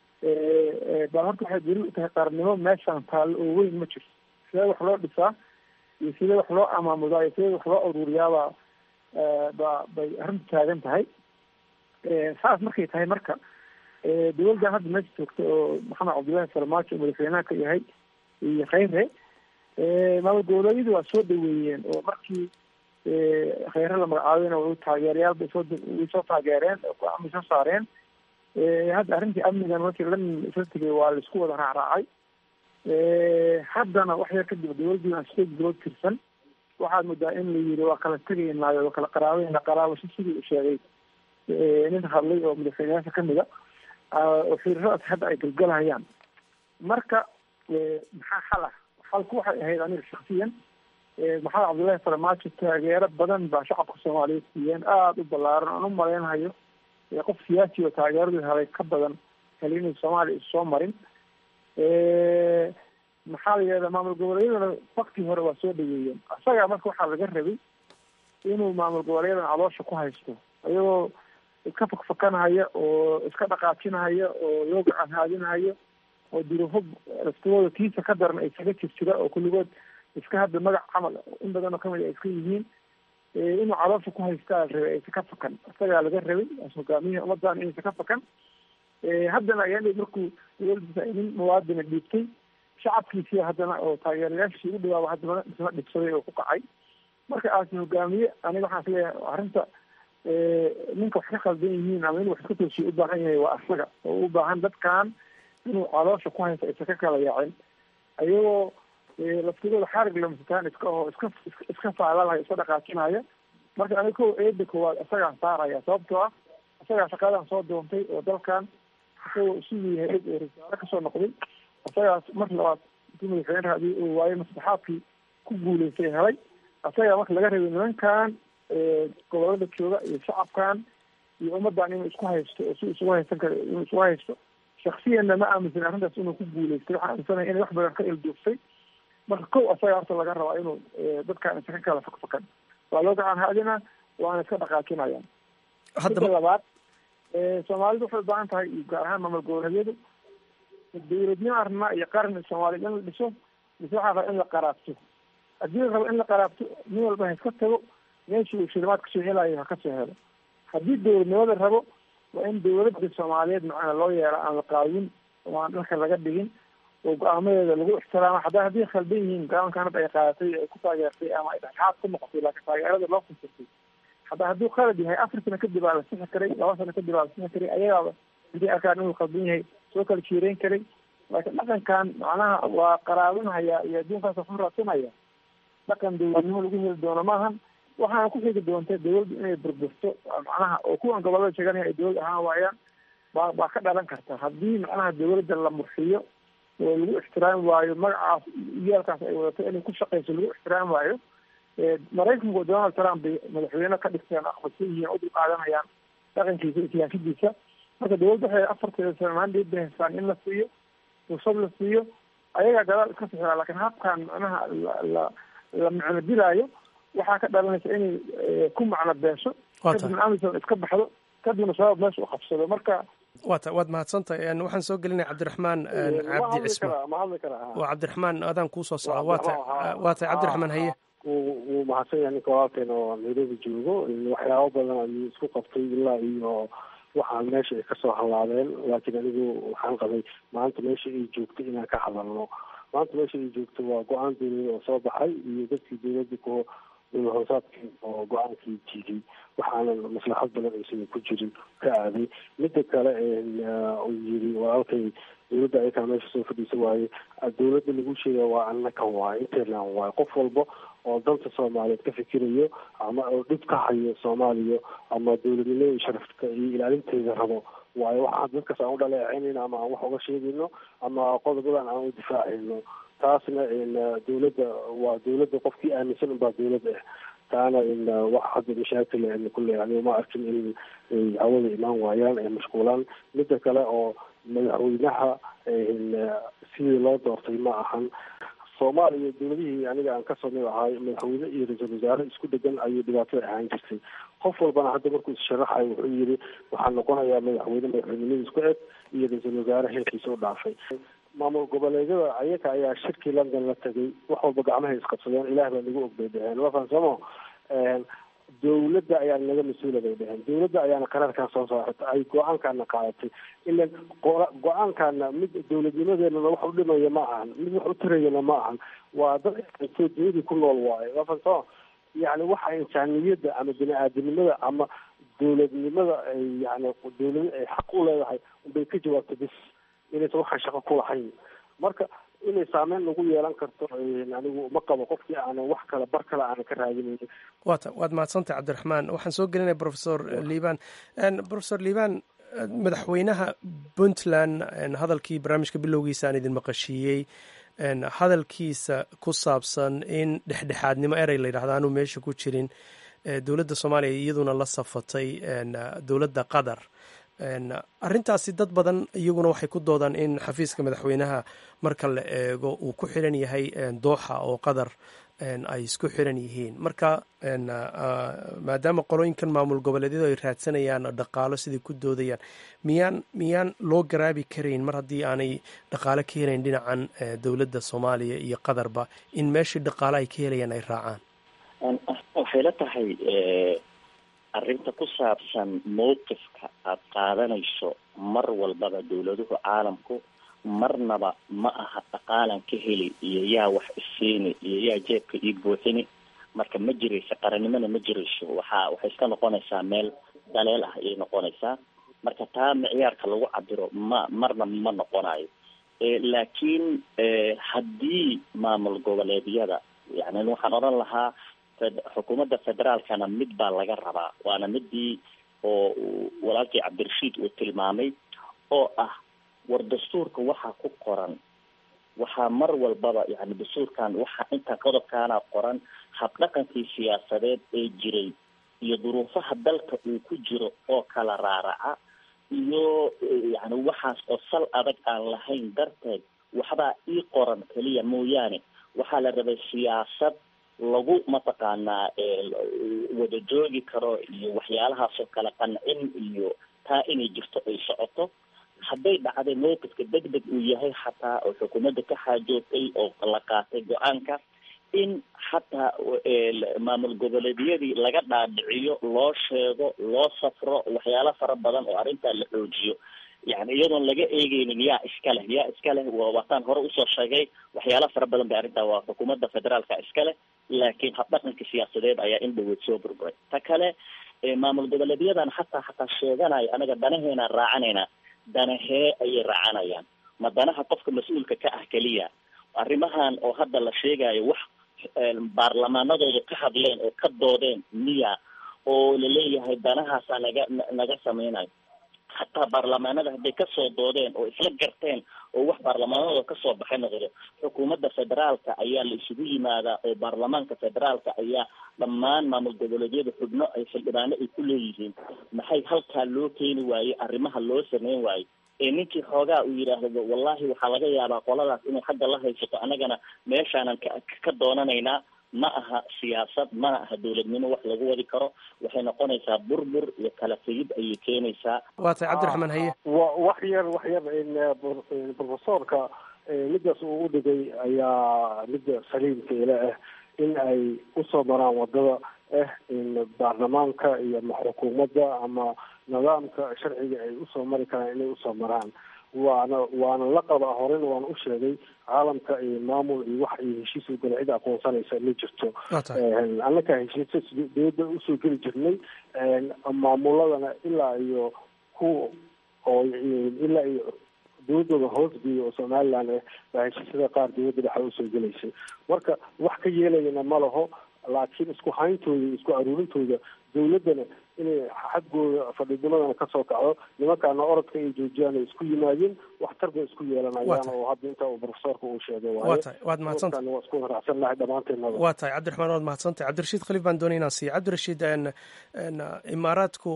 D: baa horta waxay daliil u tahay qaarnimo meeshaan taallo oo weyn ma jirto sidee wax loo dhisaa iyo sidee wax loo amaamudaa iyo sidee wax loo ururiyaabaa ba bay arrintu taagan tahay saas markay tahay marka dawladdan hadda meesha joogta oo maxamed cabdullaahi farmaajo madaxweynaha ka yahay iyo khayre maamul goboleedyadu waa soo dhaweeyeen oo markii khayre la magacaabeyna way taageerayaal bay soo way soo taageereen go-aan bay soo saareen hadda arrintii amnigan markii lan isla tegay waa laisku wada raacraacay haddana wax yar kadib dawladdii aan state bilood tirsan waxaad moodaa in la yiri waa kala tegaynaayo waa kala qaraabeyna qaraabasho sidii u sheegay nin hadlay oo madaxweyneyaasha kamid a oo xiriiradaas hadda ay galgalhayaan marka maxaa xal ah xalku waxay ahayd aniga shaksiyan maxamed cabdullaahi farmaajo taageero badan baa shacabka soomaaliyeed siiyeen aada u ballaaran aan u malaynhayo qof siyaasi oo taageeradii helay ka badan heli inay soomaaliya is soo marin maxaa la yidhahdaa maamul goboleedyadana waktii hore waa soo dhaweeyeen isagaa marka waxaa laga rabay inuu maamul goboleeyadan caloosha ku haysto iyagoo iska fakfakanhaya oo iska dhaqaajinhaya oo loo gacan haadinhayo oo duruufo laftooda kiisa ka daran ay kaga jirjira oo kulligood iska hadda magac camal in badan oo kamid ay iska yihiin inuu caloosha ku haystaa la rabay aysa ka fakan isagaa laga rabay hogaamiyaha ummadan inaysa ka fakan haddana ayaa markuu dawladdiisa ay nin muwaadina dhiibtay shacabkiisii haddana oo taageerayaashii u dhawaaba haddana dhisma dhibsaday oo ku kacay marka aasi hogaamiye aniga waxaan isleeyahay arrinta ninka wax ka khaldan yihiin ama inuu wax iska toosiyo u baahan yahay waa asaga oo u baahan dadkan inuu caloosha ku haysta isa ka kala yaacin ayagoo laftigooda xarig lamsitaan iska oo iska iska faalalaya iska dhaqaajinaya marka aniga ko eeda koowaad isagaan saaraya sababtoo ah isagaa shaqadan soo doontay oo dalkan isagoo siduu yahay eg oo rasaare kasoo noqday isagaas mar labaad intii madaxweyne raadiyay oo waayo maslaxaadkii ku guuleystay helay isagaa marka laga rabay nimankan gobolada jooga iyo shacabkan iyo ummadan inuu isku haysto oo si isugu haysan karo inuu isugu haysto shaksiyanna ma aaminsan arrintaas inuu ku guuleystay waxaan aaminsanaya inay wax badan ka ilduuftay marka kow asaga horta laga rabaa inuu dadkan isa ka kala fakfakan waa loo gacan haadina waana iska dhaqaajinayaan midda labaad soomaalidu waxay ubaahan tahay iyo gaar ahaan maamul goboleedyadu dawladnimo arnaa iyo qaran soomaaliya in la dhiso mise waxaa raba in la qaraabto haddii la rabo in la qaraabto nin walba ha iska tago meeshii uu shilimaad kasoo helayo ha kasoo helo haddii dawladnimada rabo waa in dawladda soomaaliyeed macana loo yeero aan la qaadin oo aan dhalka laga dhigin oo go-aamadeeda lagu ixtiraamo hadda haddii khaldan yihiin go-aankan hadda ay qaadatay ay ku taageertay ama ay dhexdhexaad ku noqotay laakiin taageerada loo fasirtay hadda hadduu qalad yahay afar sano kadib aa la sixi karay laba sano kadib aa la sixi karay ayagaaba haddii arkaan inuu khaldan yahay soo kala jiireyn karay laakiin dhaqankan macnaha waa qaraabinhaya iyo adduunkaas waxu raadsanaya dhaqan dawladnimo lagu heli doono maahan waxaana ku xigi doonta dawladdu inay burburto macnaha oo kuwan gobolada sheeganaya ay dawlad ahaan waayaan baa baa ka dhalan karta haddii macnaha dawladda la murxiyo oo lagu ixtiraami waayo magacaas yeelkaas ay wadato inay ku shaqeyso lagu ixtiraami waayo maraykanku donald trump bay madaxweyne ka dhigteen aqbalsan yihiin u dulqaadanayaan dhaqankiisa iyo siyaasadiisa marka dawladda waxay afarteeda sano mandate bay haystaan in la siiyo fursad la siiyo ayagaa gadaal iska sixira laakiin habkan macnaha la la la macno dilaayo waxaa ka dhalanaysa inay ku macno beesho kadibna amison iska baxdo kadibna sabab meesha u qabsado marka
L: wata waad mahadsantahay waxaan soo gelinaya cabdiraxmaan cabdi cismaan waa cabdiraxmaan adaan kuusoo socda wata waa tahay cabdiraxmaan haye
O: wuu mahadsan yahay ninka walaalkeena oo nairobi joogo waxyaabo badan ayuu isku qabtay ilaa iyo waxaan meesha ay kasoo halaabeen laakiin anigu waxaan qabay maanta meesha ay joogto inaan ka hadalno maanta meesha ay joogto waa go-aan dawlada oo soo baxay iyo dadkii dawladda ku dowla hoosaadkii oo go-aankii jiiday waxaana maslaxad badan aysan ku jirin ka aaday midda kale uu yiri walaalkay dawladda ayakaa meesha soo fadhiisa waaye dawladda lagu sheegaya waa annakan waaye interland waaye qof walba oo danta soomaaliyeed ka fikirayo ama oo dhib ka hayo soomaaliya ama dawladnimada iyo sharafka iyo ilaalinteeda rabo waayo waxaan dadkaas aan u dhaleecaynayno ama aan wax uga sheegayno ama qodobadan aan u difaacayno taasna dawladda waa dawladda qofkii aaminsan unbaa dawladda ah taana wax hadda mashaakil kulle aniga ma arkin in ay hawada imaan waayaan ay mashquulaan midda kale oo madaxweynaha sidii loo doortay ma ahan soomaaliya dawladihii aniga aan kasoo mid ahay madaxweyne iyo ra-iisul wasaare isku dhegan ayay dhibaatada ahaan jirtay qof walbana hadda markuu issharaxayo wuxuu yiri waxaa noqonayaa madaxweyne madaxweynimadiis ku eg iyo ra-iisul wasaare heerkiisa u dhaafay maamul goboleedyada ayaga ayaa shirkii london la tegay wax walba gacmahay isqabsadeen ilaah baa nagu ogbay dheheen wafansamo dawladda ayaa naga mas-uula bay dheheen dawladda ayaana qaraarkan soo saaratay ay go-aankaana qaadatay ilan go-aankaana mid dawladnimadeenana wax u dhimaya ma ahan mid wax u tarayana ma ahan waa dad intoo duniyadii ku nool waayo wafansamo yani waxa insaaniyadda ama bini aadamnimada ama dawladnimada ay yani dawlad ay xaq u leedahay unbay ka jawaabtay bis inaysan waxaan shaqo ku lahayn marka inay saameyn nagu yeelan karto anigu ma qabo qofkii aanan wax kale bar kale aanan ka raadinaynin
L: wata waad mahadsantay cabdiraxmaan waxaan soo gelinaya professor liban professor liban madaxweynaha puntland hadalkii barnaamijka bilowgiisa aan idin maqashiiyey hadalkiisa ku saabsan in dhexdhexaadnimo erey la yidhahda aanu meesha ku jirin dowladda soomaaliya iyaduna la safatay dowladda qatar arrintaasi dad badan iyaguna waxay ku doodaan in xafiiska madaxweynaha marka la eego uu ku xiran yahay dooxa oo qatar ay isku xiran yihiin marka maadaama qolooyinkan maamul goboleedyadu ay raadsanayaan dhaqaalo sidai ku doodayaan miyaan miyaan loo garaabi karayn mar haddii aanay dhaqaalo ka helayn dhinacan dowladda soomaaliya iyo qatarba in meeshii dhaqaalo ay ka helayaan ay raacaan
C: waxay la tahay arrinta ku saabsan mowqifka aada qaadanayso mar walbaba dowladuhu caalamku marnaba ma aha dhaqaalan ka heli iyo yaa wax isiini iyo yaa jeebka ii buuxini marka ma jirayso qarannimona ma jirayso waxaa waxay iska noqonaysaa meel daleel ah ayay noqonaysaa marka taa micyaarka lagu cabiro ma marna ma noqonayo laakiin haddii maamul goboleedyada yani waxaan odhan lahaa xukuumadda federaalkana mid baa laga rabaa waana midii oo walaalkii cabdirashiid uu tilmaamay oo ah war dastuurka waxaa ku qoran waxaa mar walbaba yani dastuurkan waxaa inta qodobkaana qoran habdhaqankii siyaasadeed ee jiray iyo duruufaha dalka uu ku jiro oo kala raaraca iyo yani waxaas oo sal adag aan lahayn darteed waxbaa ii qoran keliya mooyaane waxaa la rabay siyaasad lagu mataqaanaa wada joogi karo iyo waxyaalahaasoo kale qancin iyo taa inay jirto ay socoto hadday dhacday mowqifka deg deg uu yahay xataa oo xukuumadda ka xaajootay oo la qaatay go-aanka in xataa maamul goboleedyadii laga dhaadhiciyo loo sheego loo safro waxyaalo fara badan oo arrintaa la xoojiyo yani iyadoon laga eegeynin yaa iska leh yaa iska leh waataan hore usoo sheegay waxyaalo fara badan bay arrintaa waa xukuumadda federaalka iska leh laakiin habdhaqanka siyaasadeed ayaa in dhaweyd soo burburay ta kale maamul goboleedyadan xataa xataa sheeganayo anaga danaheenaan raacanayna danahee ayay raacanayaan ma danaha qofka mas-uulka ka ah keliya arrimahan oo hadda la sheegayo wax baarlamaanadooda ka hadleen oo ka doodeen miya oo laleeyahay danahaasaa naga naga sameynayo hataa baarlamaanada hadday kasoo doodeen oo isla garteen oo wax baarlamaanadooda kasoo baxay noqdo xukuumadda federaalka ayaa la isugu yimaadaa oo baarlamaanka federaalka ayaa dhammaan maamul goboleedyada xubno ay xildhibaano ay ku leeyihiin maxay halkaa loo keeni waaye arrimaha loo sameyn waayo ee ninkii xoogaa uu yidhaahdo wallahi waxaa laga yaabaa qoladaas inay xagga la haysato annagana meeshaanan ka ka doonanaynaa ma aha siyaasad mana aha dowladnimo wax lagu wadi karo waxay noqonaysaa burbur iyo kala tegid ayay keenaysaa
L: waa tahay cabdiraxmaan haye
O: wax yar wax yar profesorka midaas uu u dhigay ayaa midda saliimka ila ah in ay usoo maraan wadada ah in baarlamaanka iyo ma xukuumadda ama nidaamka sharciga ay usoo mari karaan inay usoo maraan waana waana la qabaa horena waan u sheegay caalamka iyo maamul iyo wax iyo heshiis u gala cid aqoonsanaysa ma jirto annaka heshiisa dowladda usoo geli jirnay maamuladana ilaa iyo ku oo ilaa iyo dowladooda hoosgeeya oo somaliland ah baa heshiisyada qaar dowladda dhexa usoo gelaysay marka wax ka yeelayana ma laho laakiin isku hayntooda iyo isku aruurintooda dowladdana inay xaggooda fadhidimadana kasoo kacdo nimankaana orodka ay joojiyaan ay isku yimaadeen waxtar bay isku yeelanayaan oo hadda inta uu profesorka uu sheegay
L: waa tahay waad mahadsantahay
O: waa isku raacsan lahay dhammaanteennaba
L: waa tahay cabdiraxmaan waad mahadsantahay cabdirashiid khaliif baan doonay inaan siiya cabdirashiid imaaraadku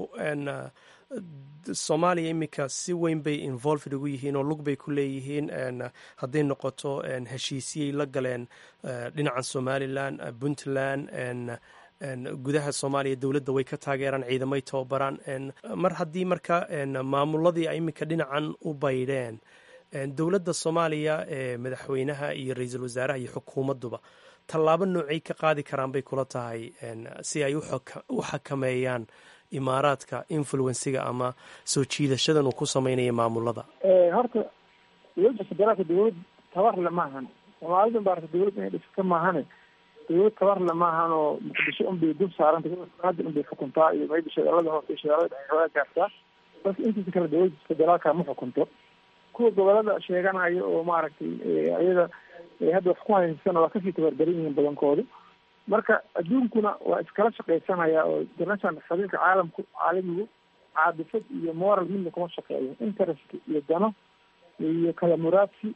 L: soomaaliya iminka si weyn bay involved ugu yihiin oo lug bay ku leeyihiin hadday noqoto heshiisyay la galeen dhinaca somalilan puntland gudaha soomaaliya dowladda way ka taageeraan ciidamay tababaraan mar haddii marka maamuladii ay iminka dhinacan u baydheen dowladda soomaaliya ee madaxweynaha iyo ra-iisul wasaaraha iyo xukuumadduba tallaabo noocay ka qaadi karaan bay kula tahay si ay u xakameeyaan imaaraadka influensiga ama soo jiidashadan uu ku sameynaya maamulada
D: horta dowladda federaalka dowlad tabarle maahan soomaalida baarta dowlad inay dhisata maahane dowlad tabarle maahan oo muqdisho unbay dul saaranta hadda unbay xukuntaa iyo mayba shagaalada hoose iyo shagaalada dhexe xoogaa gaartaa balse intiisa kale dowladda federaalka ma xukunto kuwa gobolada sheeganayo oo maaragtay ayada hadda wax ku haysana waa kasii tabardaran yihiin badankoodu marka adduunkuna waa iskala shaqaysanaya oo international xiriirka caalamku caalamigu caadifad iyo moral midna kuma shaqeeyo interest iyo dano iyo kala muraadsi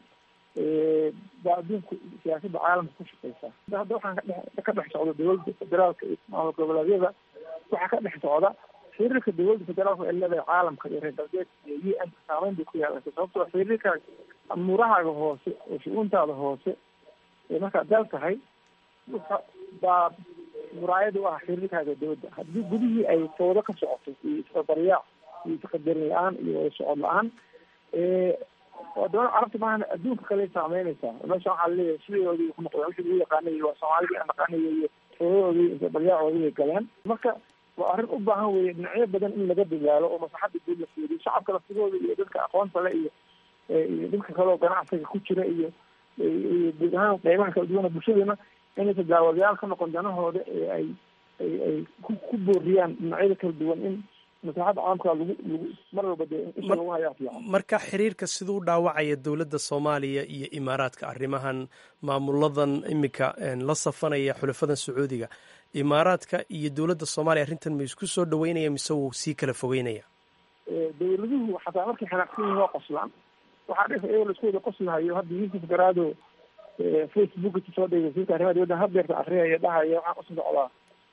D: baa adduunku siyaasadda caalamka ku shaqeysaa hadda waxaan kadhe ka dhex socda dowladda federaalka iyo maamul goboleedyada waxaa ka dhex socda xiriirka dowladda federaalka ay leedahay caalamka iyo reer galbeedka iyo u n saameyn bay ku yeelanaysa sababtoo xiriirka murahaaga hoose oo shu-uuntaada hoose ee markaad dal tahay baa muraayada u ah xiriirkaaga dowladda haddii gudihii ay fawdo ka socoto iyo isbabaryaac iyo isqadarin la-aan iyo socod la-aan wadamada carabta maahan adduunka kale saameynaysaa meesha waxaa laleeyahay sideoodii ku noqdeen wixii lagu yaqaanay waa soomaalidii aan naqaanay iyo fawdadoodii isbabaryaacooodii ay galeen marka waa arrin u baahan weeye dhinacyo badan in laga dadaalo oo maslaxadda guud la fiiriyo shacabka laftigooda iyo dadka aqoonta le iyo iyo dhibka kale oo ganacsiga ku jira iyo iyo guud ahaan qeybaha kala duwan ee bulshadana inaysa daawadayaal ka noqon danahooda ee ay ay ay ku ku booriyaan dhinacyada kala duwan in maslaxadda caalamka lagu lagu mar walba dee isha lagu hayaa fiican
L: marka xiriirka siduu u dhaawacaya dowladda soomaaliya iyo imaaraadka arrimahan maamuladan iminka la safanaya xulafadan sacuudiga imaaraadka iyo dowladda soomaaliya arrintan ma isku soo dhaweynaya mise wuu sii kala fogeynaya
D: dowladuhu xataa markay xanaaqsan yihiin waa qoslaan waxaa dhif iyagoo laisku wada qoslahayo hadda yuusuf garaado facebook soo dhigay wasiirka arrimaha dibadda hadeerta akriyaya dhahaya waxaan usu socdaa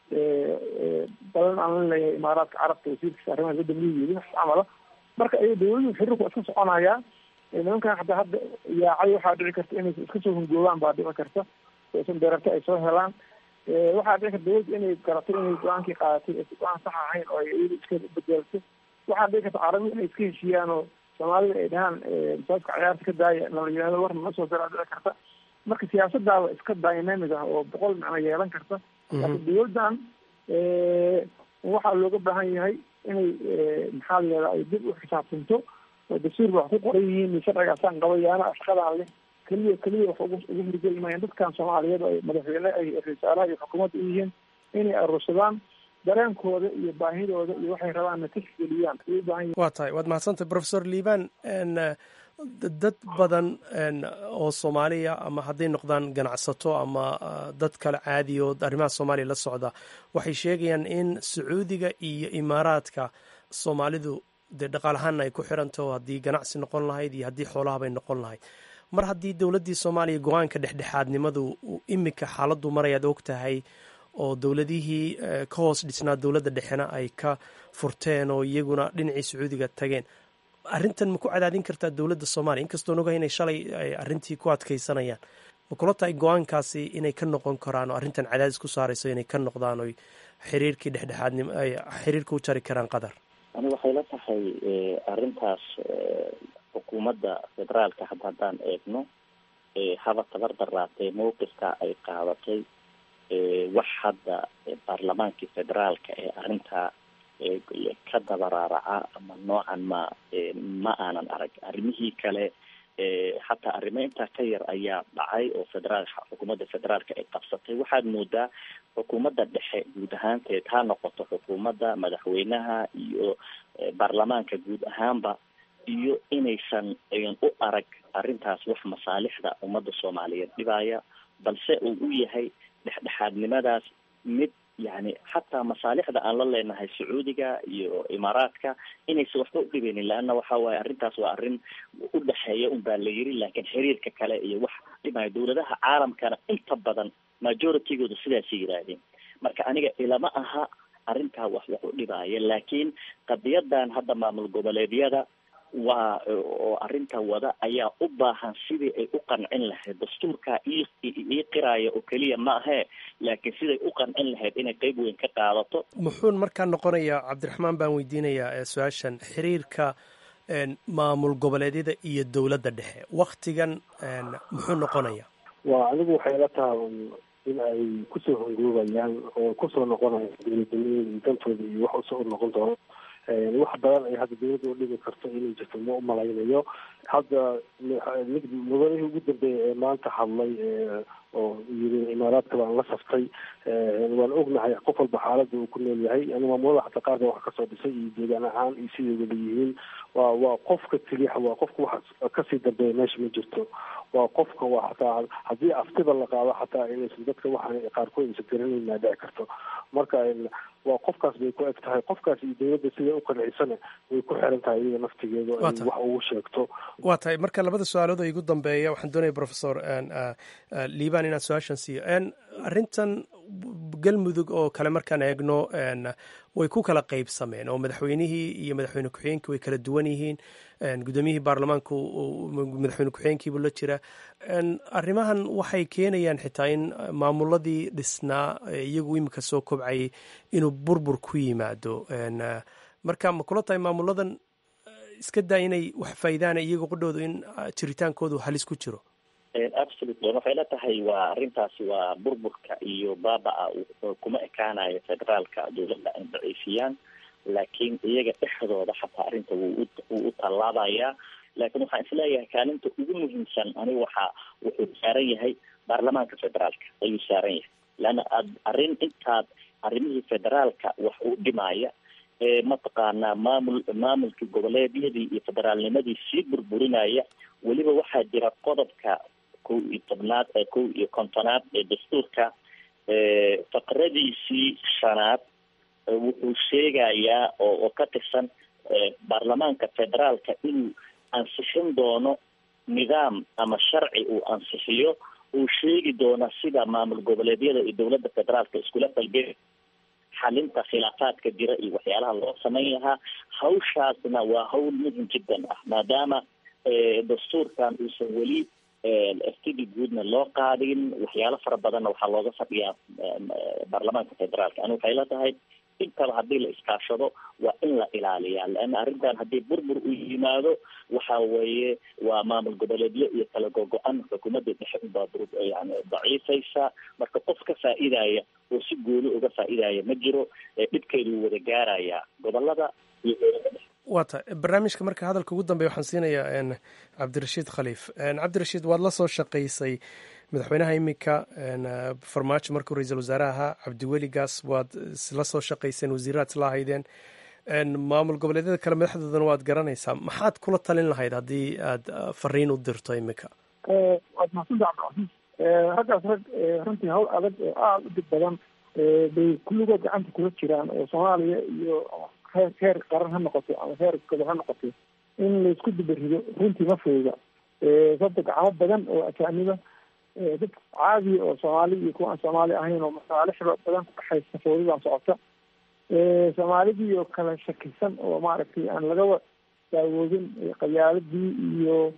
D: balan aan la leeyahay imaaraadka carabta wasiirkiisa arrimaha dibadda miyigeedi wax camala marka ay dowladuhu xiriirku iska soconayaa nimankan hataa hadda yaacay waxaa dhici karta inay iska soo hungoobaan baa dhici karta isan deerarta ay soo helaan waxaa dhici karta dowladda inay garato inay go-aankii qaadatay aysan go-aan sax ahayn oo ay iyada iska bedelto waxaa dhici karta carabidu inay iska heshiiyaan oo soomaalida ay dhahaan masaajka ciyaarta ka daaya nala yihahdo war nala soo daraa dhici karta marka siyaasadaaba iska dynamic ah oo boqol macno yeelan karta laakiin dowladdan waxaa looga baahan yahay inay maxaa la yihahda ay dib u xisaabtanto oo dastuur ba wax ku qoran yihiin sharcigaasaan qabayaana shaqadaan leh keliya keliya wax ugu ugu hirgeli maayaan dadkan soomaaliyeed oo ay madaxweyne ay rasaalaha iyo xukuumadda u yihiin inay aruursadaan dareenkooda iyo baahidooda iyo waxay rabaanna tixgeliyaan ay u baahan yihiin
L: waa tahay waad mahadsantahay professor liban dad badan oo soomaaliya ama hadday noqdaan ganacsato ama dad kale caadi oo arrimaha soomaaliya la socda waxay sheegayaan in sacuudiga iyo imaaraadka soomaalidu dee dhaqaalahaana ay ku xirantaho haddii ganacsi noqon lahayd iyo haddii xoolahabay noqon lahayd mar haddii dowladdii soomaaliya go-aanka dhexdhexaadnimadu iminka xaaladdu marayaad og tahay oo dowladihii ka hoos dhisnaa dowladda dhexena ay ka furteen oo iyaguna dhinacii sacuudiga tageen arrintan ma ku cadaadin kartaa dowladda soomaaliya inkastoon ogahay inay shalay ay arrintii ku adkaysanayaan ma kula tahay go-aankaasi inay ka noqon karaan oo arrintan cadaadis ku saarayso inay ka noqdaan oy xiriirkii dhexdhexaadnimo ay xiriirka u jari karaan qatar
C: ani waxay la tahay arrintaas xukuumadda federaalka hadda haddaan eegno haba tabar daraatee mawqifka ay qaadatay wax hadda baarlamaankii federaalka ee arrintaa ka dabaraaraca ama noocan ma ma aanan arag arrimihii kale hataa arrimo intaa ka yar ayaa dhacay oo federaal xukuumadda federaalka ay qabsatay waxaad moodaa xukuumadda dhexe guud ahaanteed ha noqoto xukuumadda madaxweynaha iyo baarlamaanka guud ahaanba iyo inaysan ayan u arag arrintaas wax masaalixda ummadda soomaaliyeed dhibaya balse uu u yahay dhexdhexaadnimadaas mid yani xataa masaalixda aan la leenahay sacuudiga iyo imaaraadka inaysan waxba udhibeynin leanna waxa waaye arrintaas waa arrin u dhexeeya un baa la yiri laakiin xiriirka kale iyo wax dhibaya dowladaha caalamkana inta badan majoritygooda sidaasay yidhaahdeen marka aniga ilama aha arrintaa wax wax u dhibaaya laakiin qadiyadan hadda maamul goboleedyada waa oo arrinta wada ayaa u baahan sidii ay u qancin lahayd dastuurka ii ii qiraaya oo keliya ma ahee laakiin siday u qancin lahayd inay qeyb weyn ka qaadato
L: muxuu markaa noqonayaa cabdiraxmaan baan weydiinayaa su-aashan xiriirka maamul goboleedyada iyo dowladda dhexe waktigan muxuu noqonayaa
O: waa anigu waxay la tahay in ay kusoo hongoobayaan oo kusoo noqonaya dowladnimada iyo dantooda iyo wax usoo noqon doono wax badan ay hadda dowladda u dhigi karto inay jirto ma umalaynayo hadda mid mudanihii ugu dambeeyay ee maanta hadlay oo yiri imaaraadka baan la saftay waan ognahay qof walba xaaladda uu ku nool yahay yani maamulada xataa qaarka wax kasoo dhisay iyo deegaan ahaan iyo siday wada yihiin waa waa qofka keliya waa qofka wax kasii dambeeya meesha ma jirto waa qofka waa xataa haddii aftida la qaado xataa inaysan dadka waxaan qaarkood aysan garanayn maa dhici karto marka waa qofkaas bay ku eg tahay qofkaas iyo dowladda siday u qancisana way ku xiran tahay iyada naftigeedu ay wax ugu sheegto
L: waa tahay marka labada su-aalood oo igu dambeeya waxaan doonaya professor liban inaan su-aashan siiyo arrintan galmudug oo kale markaan eegno way ku kala qeybsameen oo madaxweynihii iyo madaxweyne ku-xigeenkii way kala duwan yihiin gudoomiyihii baarlamaanku madaxweyne ku-xigeenkiibu la jira arrimahan waxay keenayaan xitaa in maamuladii dhisnaa iyagu imika soo kobcayay inuu burbur ku yimaado marka ma kula tahay maamuladan iska daa inay wax faa'iidaana iyaga qudhoodu in jiritaankoodu halis ku jiro
C: absolutely waxay la tahay waa arrintaasi waa burburka iyo baaba-a kuma ekaanayo federaalka dowladda ay daciifiyaan laakiin iyaga dhexdooda xataa arrinta wuu wuu u tallaabayaa laakiin waxaan isleeyahay kaalinta ugu muhiimsan anigu waxaa wuxuu saaran yahay baarlamaanka federaalka ayuu saaran yahay leanna ad arrin intaad arrimihii federaalka wax u dhimaya ee mataqaanaa maamul maamulkii goboleedyadii iyo federaalnimadii sii burburinaya weliba waxaa jira qodobka kow iyo tobnaad ee kow iyo kontonaad ee dastuurka faqradiisii shanaad wuxuu sheegayaa oo oo ka tirsan baarlamaanka federaalka inuu ansixin doono nidaam ama sharci uu ansixiyo uu sheegi doono sida maamul goboleedyada iyo dowladda federaalka iskula falgeli xalinta khilaafaadka jira iyo waxyaalaha loo samayn lahaa hawshaasna waa hawl muhim jiddan ah maadaama dastuurkan uusan weli ftd guudna loo qaadin waxyaalo fara badanna waxaa looga fadhiyaa baarlamaanka federaalka ani waxay la tahay intaba haddii la iskaashado waa in la ilaaliyaa leanna arrintan haddii burbur u yimaado waxa weeye waa maamul goboleedyo iyo kala gogo-an xukuumadda dhexe unbaa yani daciifaysa marka qof ka faa'iidaya oo si gooni uga faa'iidaya ma jiro dhibkeedu wuu wada gaarayaa gobolada iyo dowladda dhexe
L: waa ta barnaamijka marka hadalka ugu dambeya waxaan siinayaa cabdirashiid khaliif cabdirashiid waad la soo shaqaysay madaxweynaha iminka farmaajo markuu ra-iisul wasaare ahaa cabdiweli gaas waad isla soo shaqayseen wasiiraad isla ahaydeen maamul goboleedyada kale madaxdoodana waad garanaysaa maxaad kula talin lahayd haddii aad fariin u dirto iminka
D: waad mahadsantaha cabdicasiis raggaas rag runtii hawl adag oo aada u dib badan bay kulligood gacanta kula jiraan oo soomaaliya iyo heer heer qaran ha noqoto ama heer gobol ha noqoto in laisku dibarido runtii ma fooga sababta gacmo badan oo ajaaniba dad caadiya oo soomaali iyo kuwa aan soomaali ahayn oo masaalixda badan ku dhaxaysa foodidan socota soomaalidii oo kala shakisan oo maaragtay aan lagaba daawoodin qabiyaaladii iyo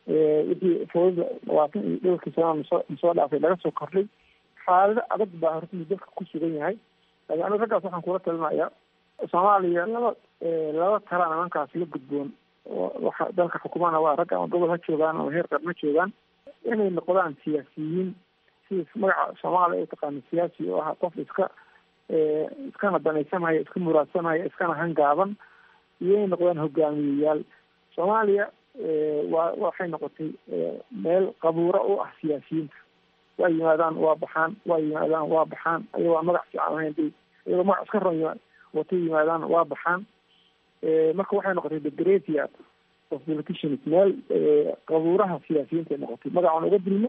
D: wixii foodida labaatan iyo dhowrkii sanaa nasoo nasoo dhaafay laga soo kordhay xaalado adag baa horta dalka ku sugan yahay laakiin aniga raggaas waxaan kula talinayaa soomaaliya laba laba tala nimankaas la gudboon waxa dalka xukumana waa rag ama gobol ha joogaan ama heer qaran ha joogaan inay noqdaan siyaasiyiin sida magaca soomaaliya u taqaana siyaasi oo ah qof iska iskana danaysanaya iska muraadsanaya iskana hangaaban iyo inay noqdaan hogaamiyeyaal soomaaliya waa waxay noqotay meel qabuuro u ah siyaasiyiinta waa yimaadaan waa baxaan waa yimaadaan waa baxaan ayagoo aan magac fiican ahayn bay iyagoo magac iska ron watay yimaadaan waa baxaan marka waxay noqotay the graveyard of politicians meel qabuuraha siyaasiyiinta ay noqotay magacaan uga dilno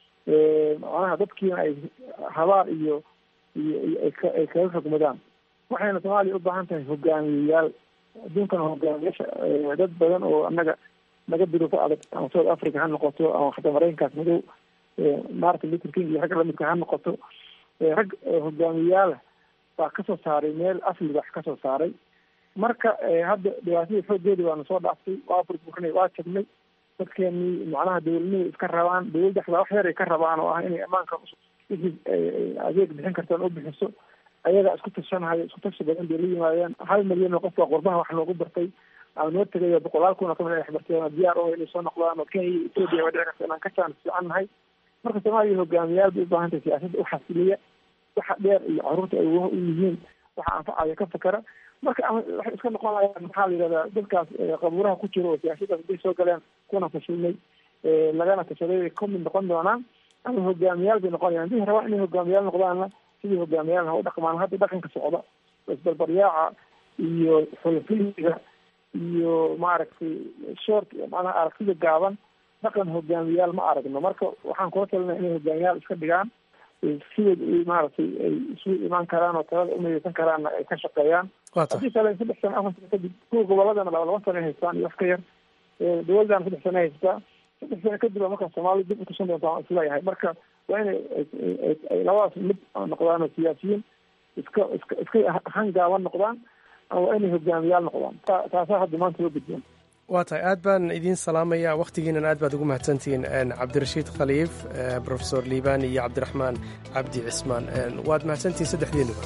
D: macnaha dadkiina ay habaar iyo iyo ay kaga rogmadaan waxayna soomaaliya u baahan tahay hogaamiyeyaal adduunkana hogaamiyaasha dad badan oo annaga naga duruufo adag ama south africa ha noqoto ama xataa maraykankaas madow martin luther king iyo ragga lamidka ha noqoto rag hogaamiyeyaala baa kasoo saaray meel asli wax kasoo saaray marka hadda dhibaatadii xoogeedii waana soo dhaaftay waa burburinay waa jabnay dadkeenii macnaha dowladnimada iska rabaan dowladda xataa wax yar ay ka rabaan oo ah inay ammaanka wixii adeeg bixin kartaan u bixiso ayagaa isku tashanahaya isku tashi badan bay la yimaadeen hal milyan oo qof baa qurbaha wax loogu bartay ama noo tegaya boqolaal kun oo kamid ay waxbarteen diyaar oo inay soo noqdaan oo kenya iyo etoobiya waa dhici karta inaan ka jaan fiican nahay marka soomaaliya hogaamiyayaal bay u baahan tahay siyaasadda u xasiliya waxa dheer iyo caruurta ay u yihiin waxa anfacaya ka fakera marka ama waxay iska noqonayaan maxaa la yidhahdaa dadkaas qabuuraha ku jira oo siyaasaddaas haday soo galeen kuna fashilmay lagana tashaday ay ka mid noqon doonaan ama hogaamiyaal bay noqonayaan hadii rabaan inay hogaamiyaal noqdaanna sidii hogaamiyaal ha u dhaqmaan hadda dhaqanka socda isbarbaryaaca iyo xulfiliga iyo maaragtay short macnaha aragtida gaaban dhaqan hogaamiyaal ma aragno marka waxaan kula talinaya inay hogaamiyaal iska dhigaan sideed maaragtay ay isu imaan karaan oo talada umidaysan karaanna ay ka shaqeeyaan haddii kale saddex sano afar sano kadib kuwa goboladana laba laba sano ay haystaan iyo wax ka yar dowladana saddex sano ay haystaa saddex sano kadib a marka soomaalida dib utusan doonta waan isleeyahay marka waa inay ay labadaas mid noqdaan oo siyaasiyiin iska iska iska hangaaban noqdaan ama waa inay hogaamiyaal noqdaan taasaa hadda maanta loo gudboon
L: waa tahay aad baan idiin salaamaya wakhtigiinan aad baad ugu mahadsantihiin cabdirashiid khaliif profesor liibaan iyo cabdiraxmaan cabdi cismaan waad mahadsantihiin saddexdiinuba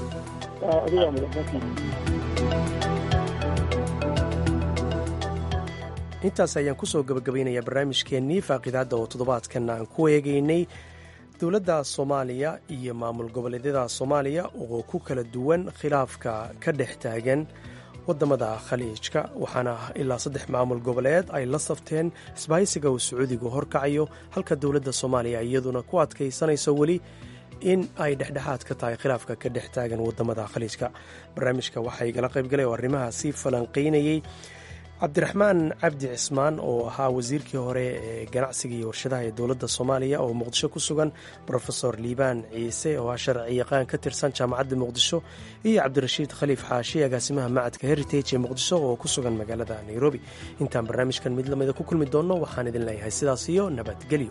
L: intaas ayaan kusoo gabagabaynayaa barnaamijkeennii faaqidaadda oo toddobaadkan aan ku eegaynay dowladda soomaaliya iyo maamul goboleedyada soomaaliya oo ku kala duwan khilaafka ka dhex taagan wadamada khaliijka waxaana ilaa saddex maamul goboleed ay la safteen isbahaysiga uu sacuudigu horkacayo halka dowladda soomaaliya iyaduna ku adkaysanayso weli in ay dhexdhexaad ka tahay khilaafka ka dhex taagan wadamada khaliijka barnaamijka waxaa igala qaybgalay oo arrimahaasi falanqaynayey cabdiraxmaan cabdi cismaan oo ahaa wasiirkii hore ee ganacsiga iyo warshadaha ee dowladda soomaaliya oo muqdisho ku sugan rofesor liibaan ciise oo ah sharci yaqaan ka tirsan jaamacadda muqdisho iyo cabdirashiid khaliif xaashi agaasimaha macadka heritage ee muqdisho oo ku sugan magaalada nairobi intaan barnaamijkan mid lamida ku kulmi doonno waxaan idin leeyahay sidaas iyo nabadgelyo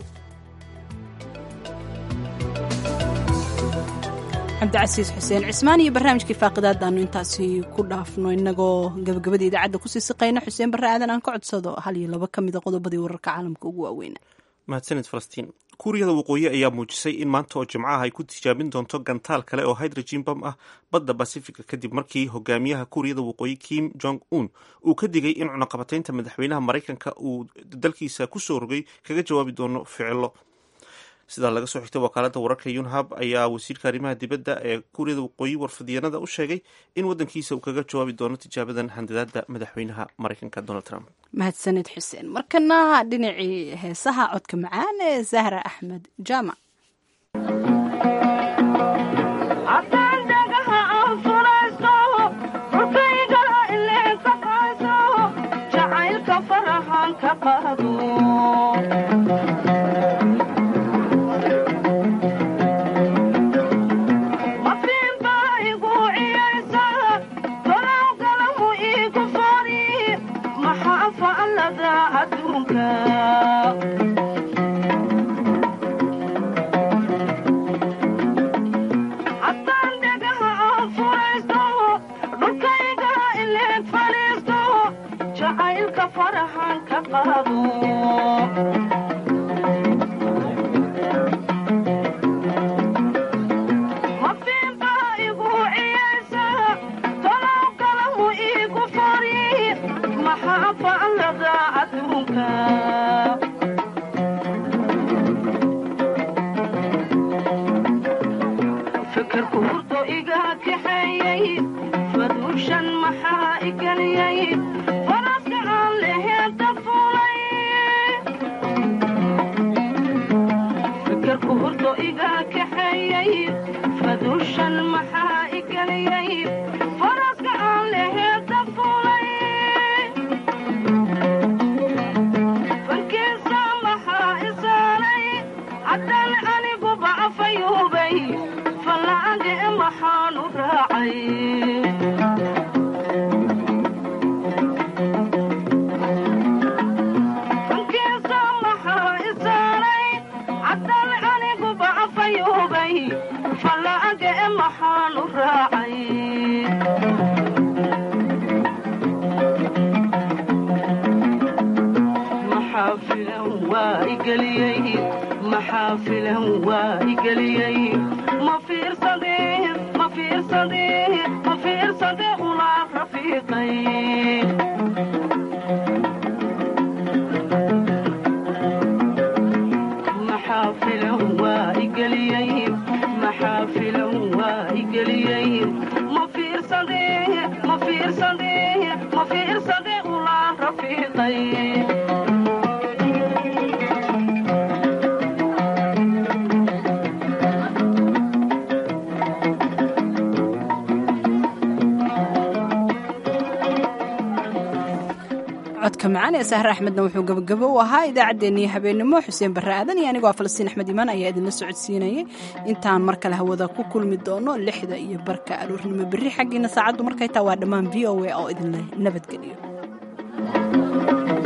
B: cabdicasiis xuseen cismaan iyo barnaamijkii faaqidaadaanu intaasi ku dhaafno inagoo gabagabada idaacadda kusii siqayna xuseen barre aadan aan ka codsado hal iyo laba ka mida qodobadii wararka caalamka ugu waaweyna
A: mahadsanid falastiin kuuriyada waqooyi ayaa muujisay in maanta oo jimcaha ay ku tijaabin doonto gantaal kale oo hydrogen bam ah badda basifiga kadib markii hogaamiyaha kuuriyada waqooyi kim jong un uu ka digay in cunaqabataynta madaxweynaha maraykanka uu dalkiisa kusoo rogay kaga jawaabi doono ficilo sidaa laga soo xigtay wakaalada wararka yunhab ayaa wasiirka arrimaha dibadda ee kuuriyada waqooyi warfadyanada u sheegay in wadankiisa uu kaga jawaabi doono tijaabadan handadaada madaxweynaha maraykanka donald trump
B: mahadsanid xuseen markana dhinacii heesaha codka macaan ee zahra axmed jaamac codka macaan ee sahre axmedna wuxuu gabagabo u ahaa idaacaddeenii habeenimo xuseen barre aadan iyo anigoo falastiin axmed imaan ayaa idinla socodsiinayay intaan mar kale hawada ku kulmi doono lixda iyo barka aroornimo berri xaggiina saacaddu markay taa waa dhammaan v o a oo idinle nabadgeliyo